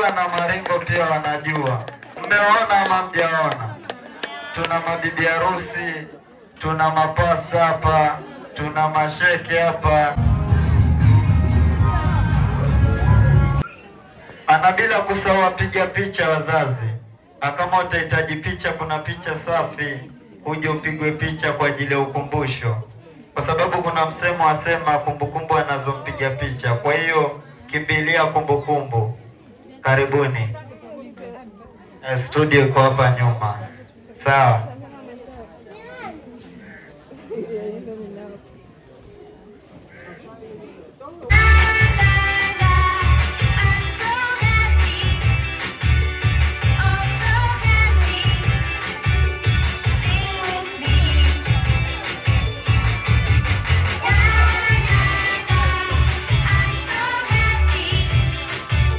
na Maringo pia wanajua. Mmeona ama mjaona? Tuna mabibi harusi, tuna mapasta hapa, tuna masheke hapa. Ana bila kusahau wapiga picha wazazi. Na kama utahitaji picha, kuna picha safi, uje upigwe picha kwa ajili ya ukumbusho, kwa sababu kuna msemo wasema kumbukumbu anazompiga picha. Kwa hiyo kimbilia kumbukumbu. Karibuni. Eh, Studio iko hapa nyuma, sawa.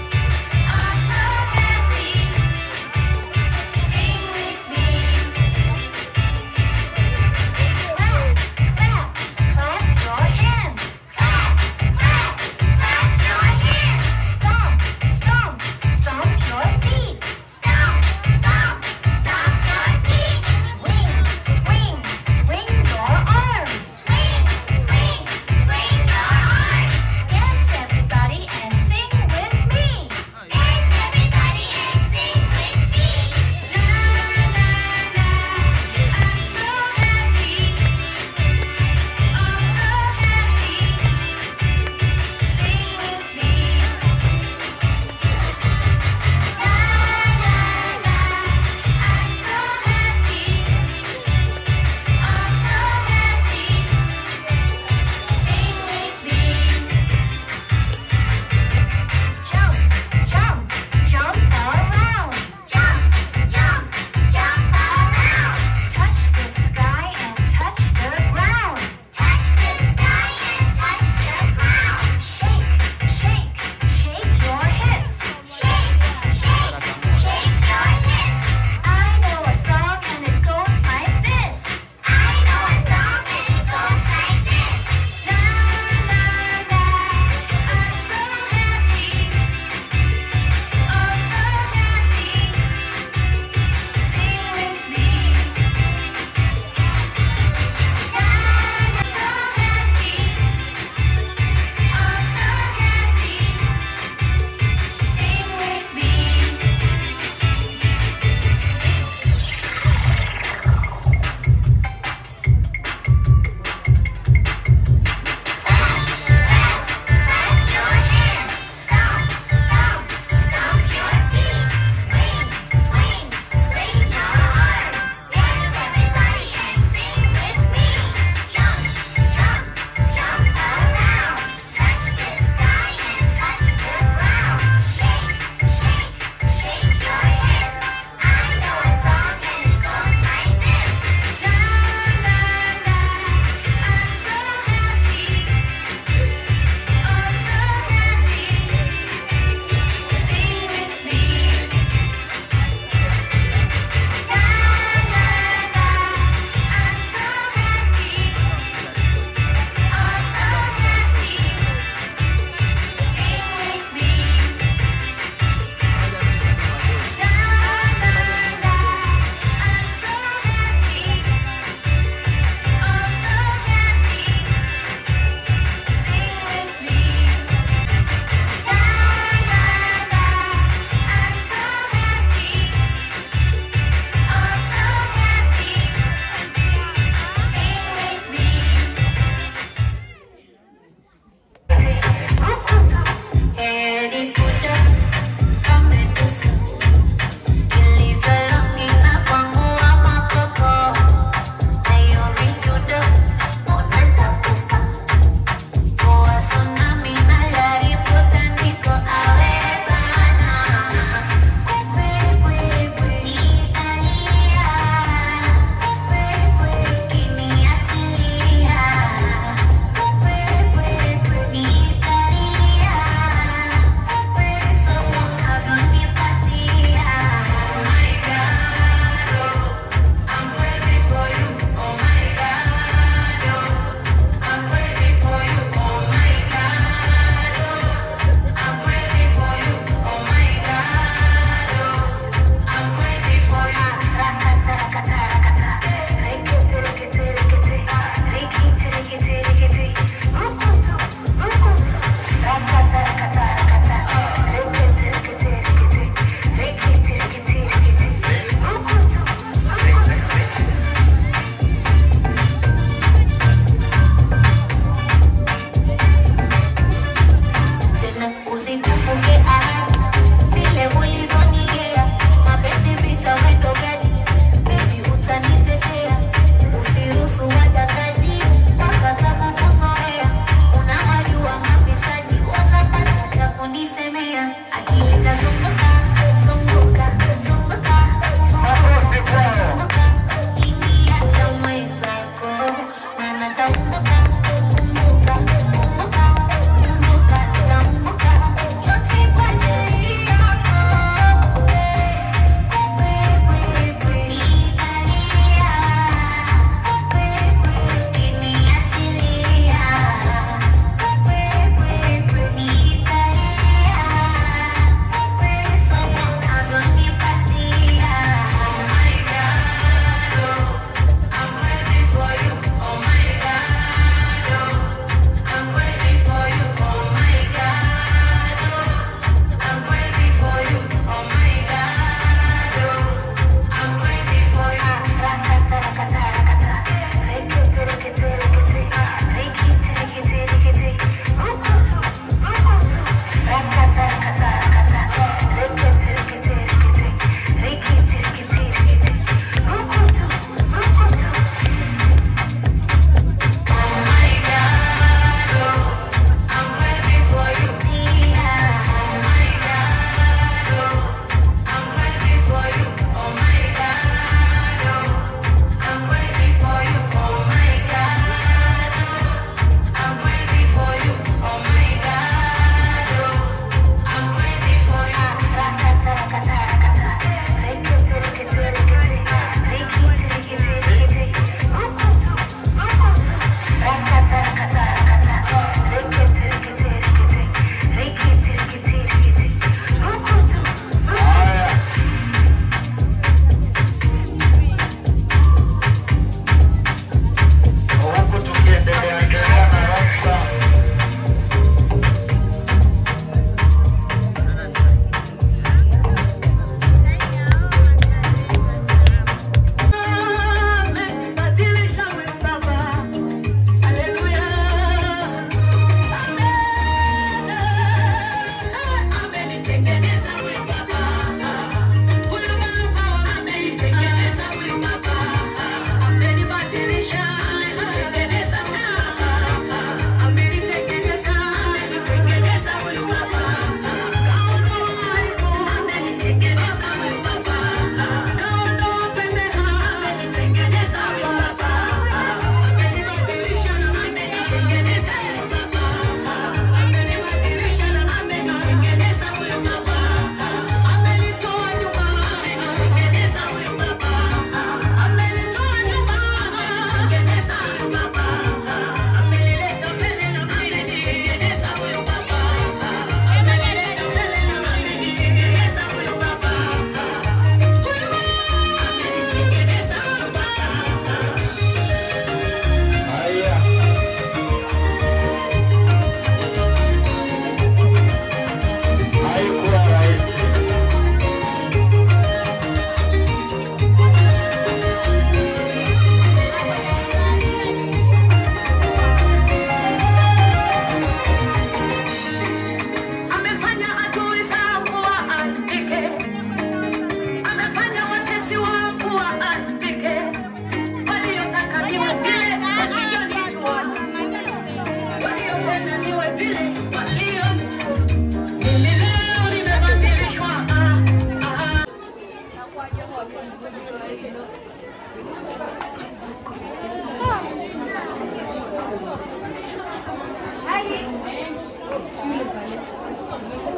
Sing with me.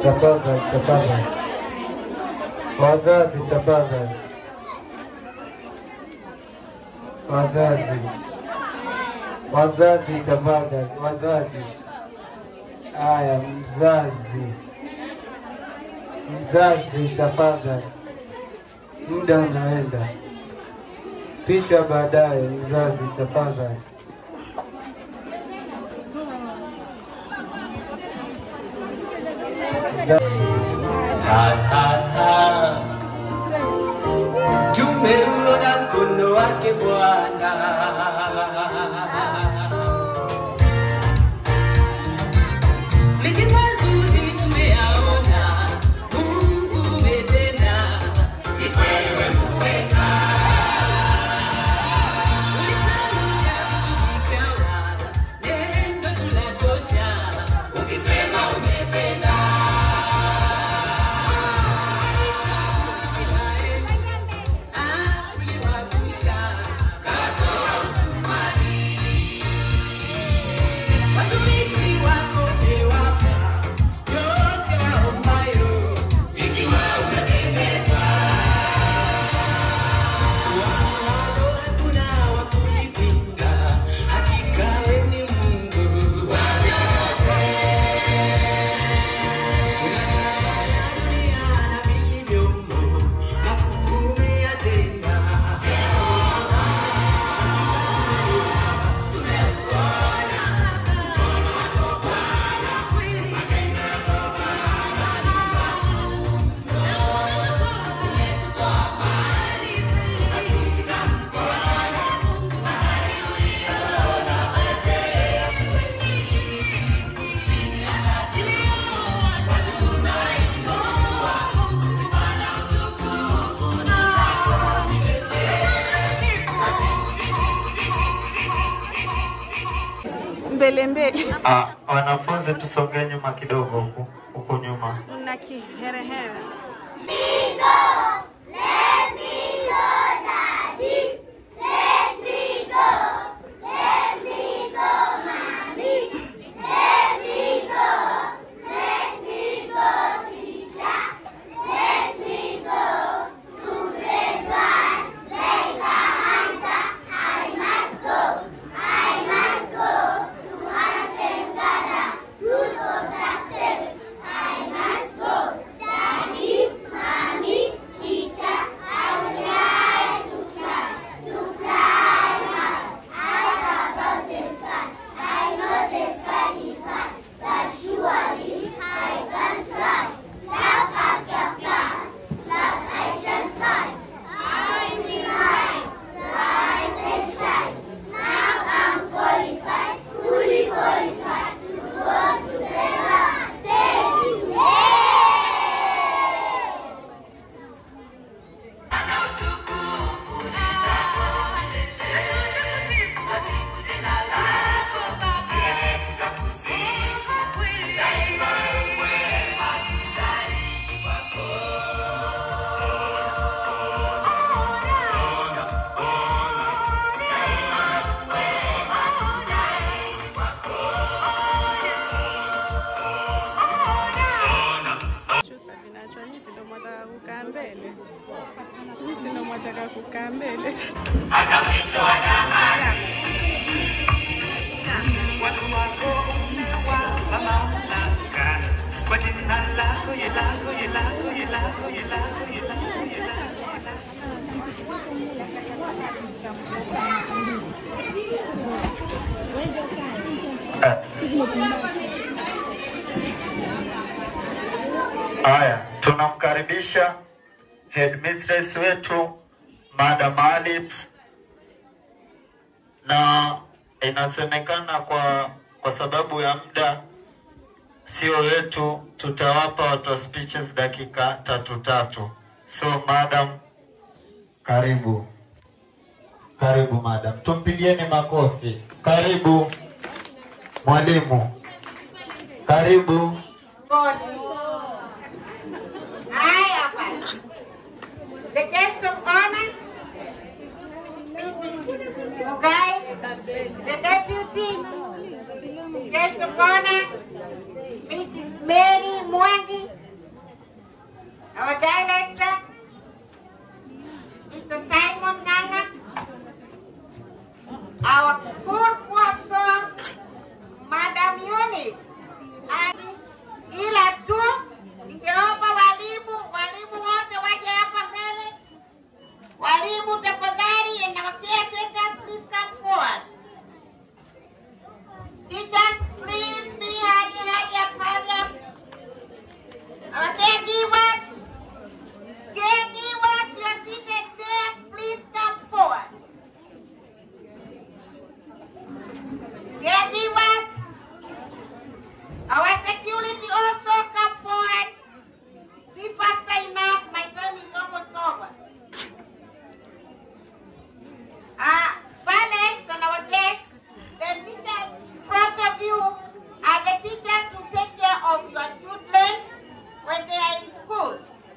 Tafadhali, tafadhali. Wazazi, tafadhali. Wazazi, wazazi, tafadhali. Wazazi. Haya, mzazi, mzazi, tafadhali. Muda unaenda, picha baadaye. Mzazi, tafadhali. Ha, ha, ha. Tumeuona mkono wake Bwana. Mengi mazuri tumeyaona, Mungu umetenda, ni wewe muweza. Ulitamka vitu vikawa, neno tunatosha, ukisema umetenda. Watumishi wako umewapa yote waombayo, ikiwa umependeza. Wao hakuna wa kunipinga, hakika wewe ni Mungu wa vyote. Unatawala dunia na vilivyomo, makuu umeyatenda. Jehova, tumeuona Mbele mbele. Ah, wanafunzi tusongee nyuma kidogo huku huku nyuma. Mna kiherehere. Chusa vinachwa mimi ndo mwataka kukaa mbele. Mimi ndo mwataka kukaa mbele sasa. Hata mwisho wa dahari. Watu wako umewapa mamlaka. Kwa jina lako, ye lako, ye lako, ye lako, ye lako, ye lako, ye lako. Haya, tunamkaribisha headmistress wetu Madam Alit, na inasemekana kwa kwa sababu ya muda sio wetu, tutawapa watu wa speeches dakika tatu tatu. So madam, karibu karibu madam, tumpigieni makofi. Karibu mwalimu, karibu. Haya basi. The guest of honor, Mrs. Mugai, the deputy guest of honor, Mrs. Mary Mwangi, our director, Mr. Simon Nganga, our full person, Madam Eunice. Ani, ila tu ningeomba walimu, walimu wote waje hapa mbele. Walimu tafadhali, and our caretakers, please come forward. Teachers, please be hurry, hurry up, hurry up. Our caregivers, caregivers, you are seated there, please come forward. Caregivers, our security also come forward. Be faster enough, my time is almost over. Uh, parents and our guests, the teachers in front of you are the teachers who take care of your children when they are in school.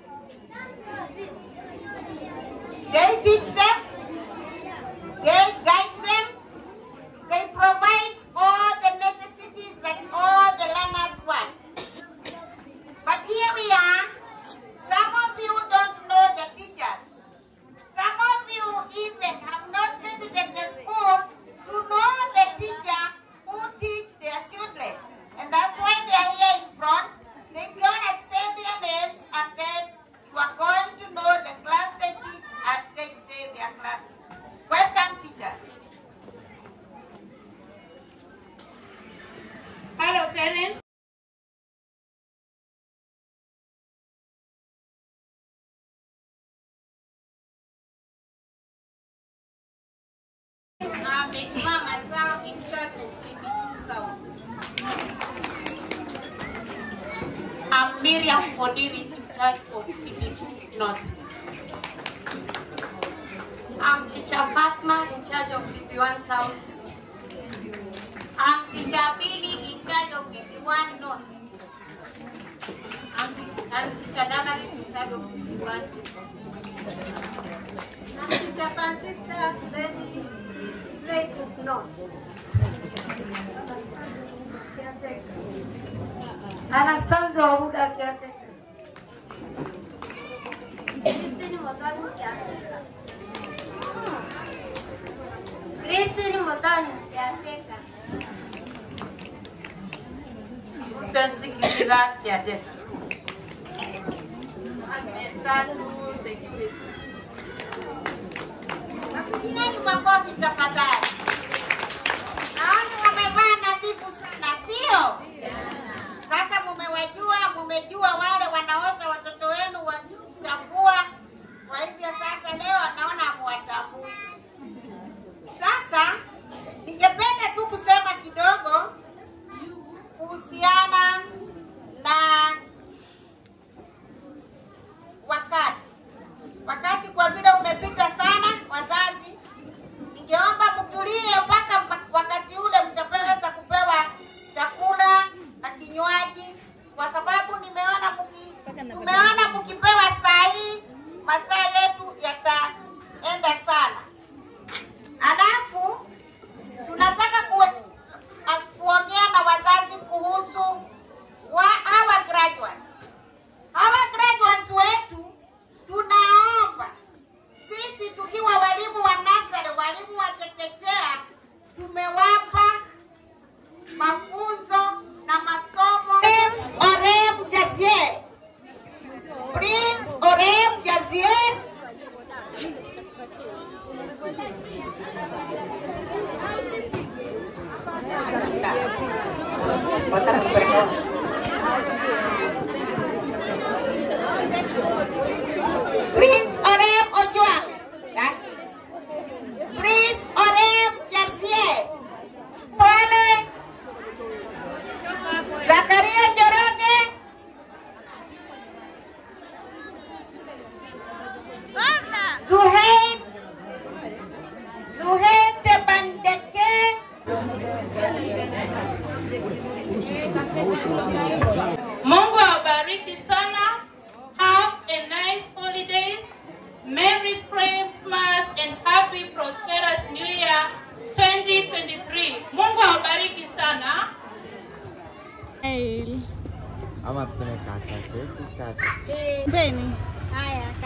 They teach them, they guide them, they provide all the necessities that all the learners want. But here we are, some of you don't know the teachers. Some of you even have not visited the school to know the teacher who teach their children. And that's why they are here in front. They go and say their names and then you are going to know the class they teach as they say their classes. Welcome teachers. Hello, parents. Amesimama sawa in charge of CBT South. I'm Miriam Odiri in charge of CBT North. I'm teacher Fatma in charge of PP1 South. I'm teacher Billy in charge of PP1 North. I'm teacher, I'm teacher Damaris in charge of PP1 I'm teacher Francisca, then Slade North. Anastasia Wahuda caretaker. Christine Motani caretaker. Christine Motani caretaker. Utasikiliza kiateka. Tatu security. Napigieni makofi tafadhali. Naona wamevaa nadhifu sana, sio? Sasa mumewajua, mumejua wale wanaosha watoto wenu wakichafua. Kwa hivyo sasa leo naona hamuwatambui. Sasa ningependa tu kusema kidogo kuhusiana na wakati wakati kwa vile umepita sana, wazazi, ningeomba mtulie mpaka mpa- wakati ule mtaweza kupewa chakula na kinywaji, kwa sababu nimeona mki, tumeona mkipewa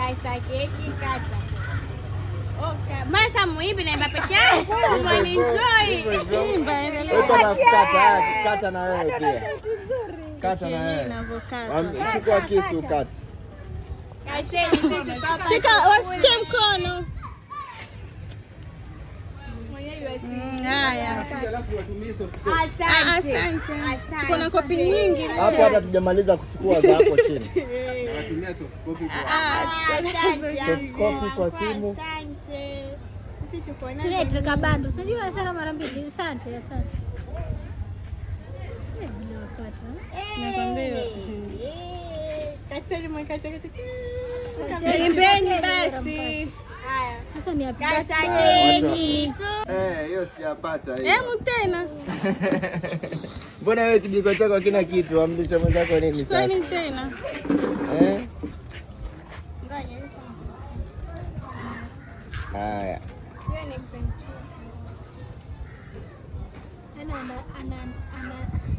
Kata keki, kata. Oka. Masa muimbi naimba peke yangu, mwaninjoi. Imba, endelea. Uko na kukata, haya, kata na wewe pia. Kata na wewe. Am- Chukua kisu ukate. Kateni sisi papa. Shika, washike mkono. Haya. Asante. Asante. Tuko na kopi nyingi. Hapo hata tujamaliza kuchukua za hapo chini. Asante. Soft copy kwa simu. Asante. Sisi tuko nazo. Tulete kabando. Unajua sana mara mbili. Asante, asante. Eh, bila wakati. Nakwambia. Kateni mwekate kate. Imbeni basi. Haya. Sasa ni happy Kata birthday. keki. Eh, hiyo sijapata hiyo. Hebu tena. Mbona wewe kijiko chako hakina kitu? Amlisha mwenzako nini sasa? Chukueni tena. Eh? Ngoja. Haya. Hiyo ni mpenzi. Ana ana ana ana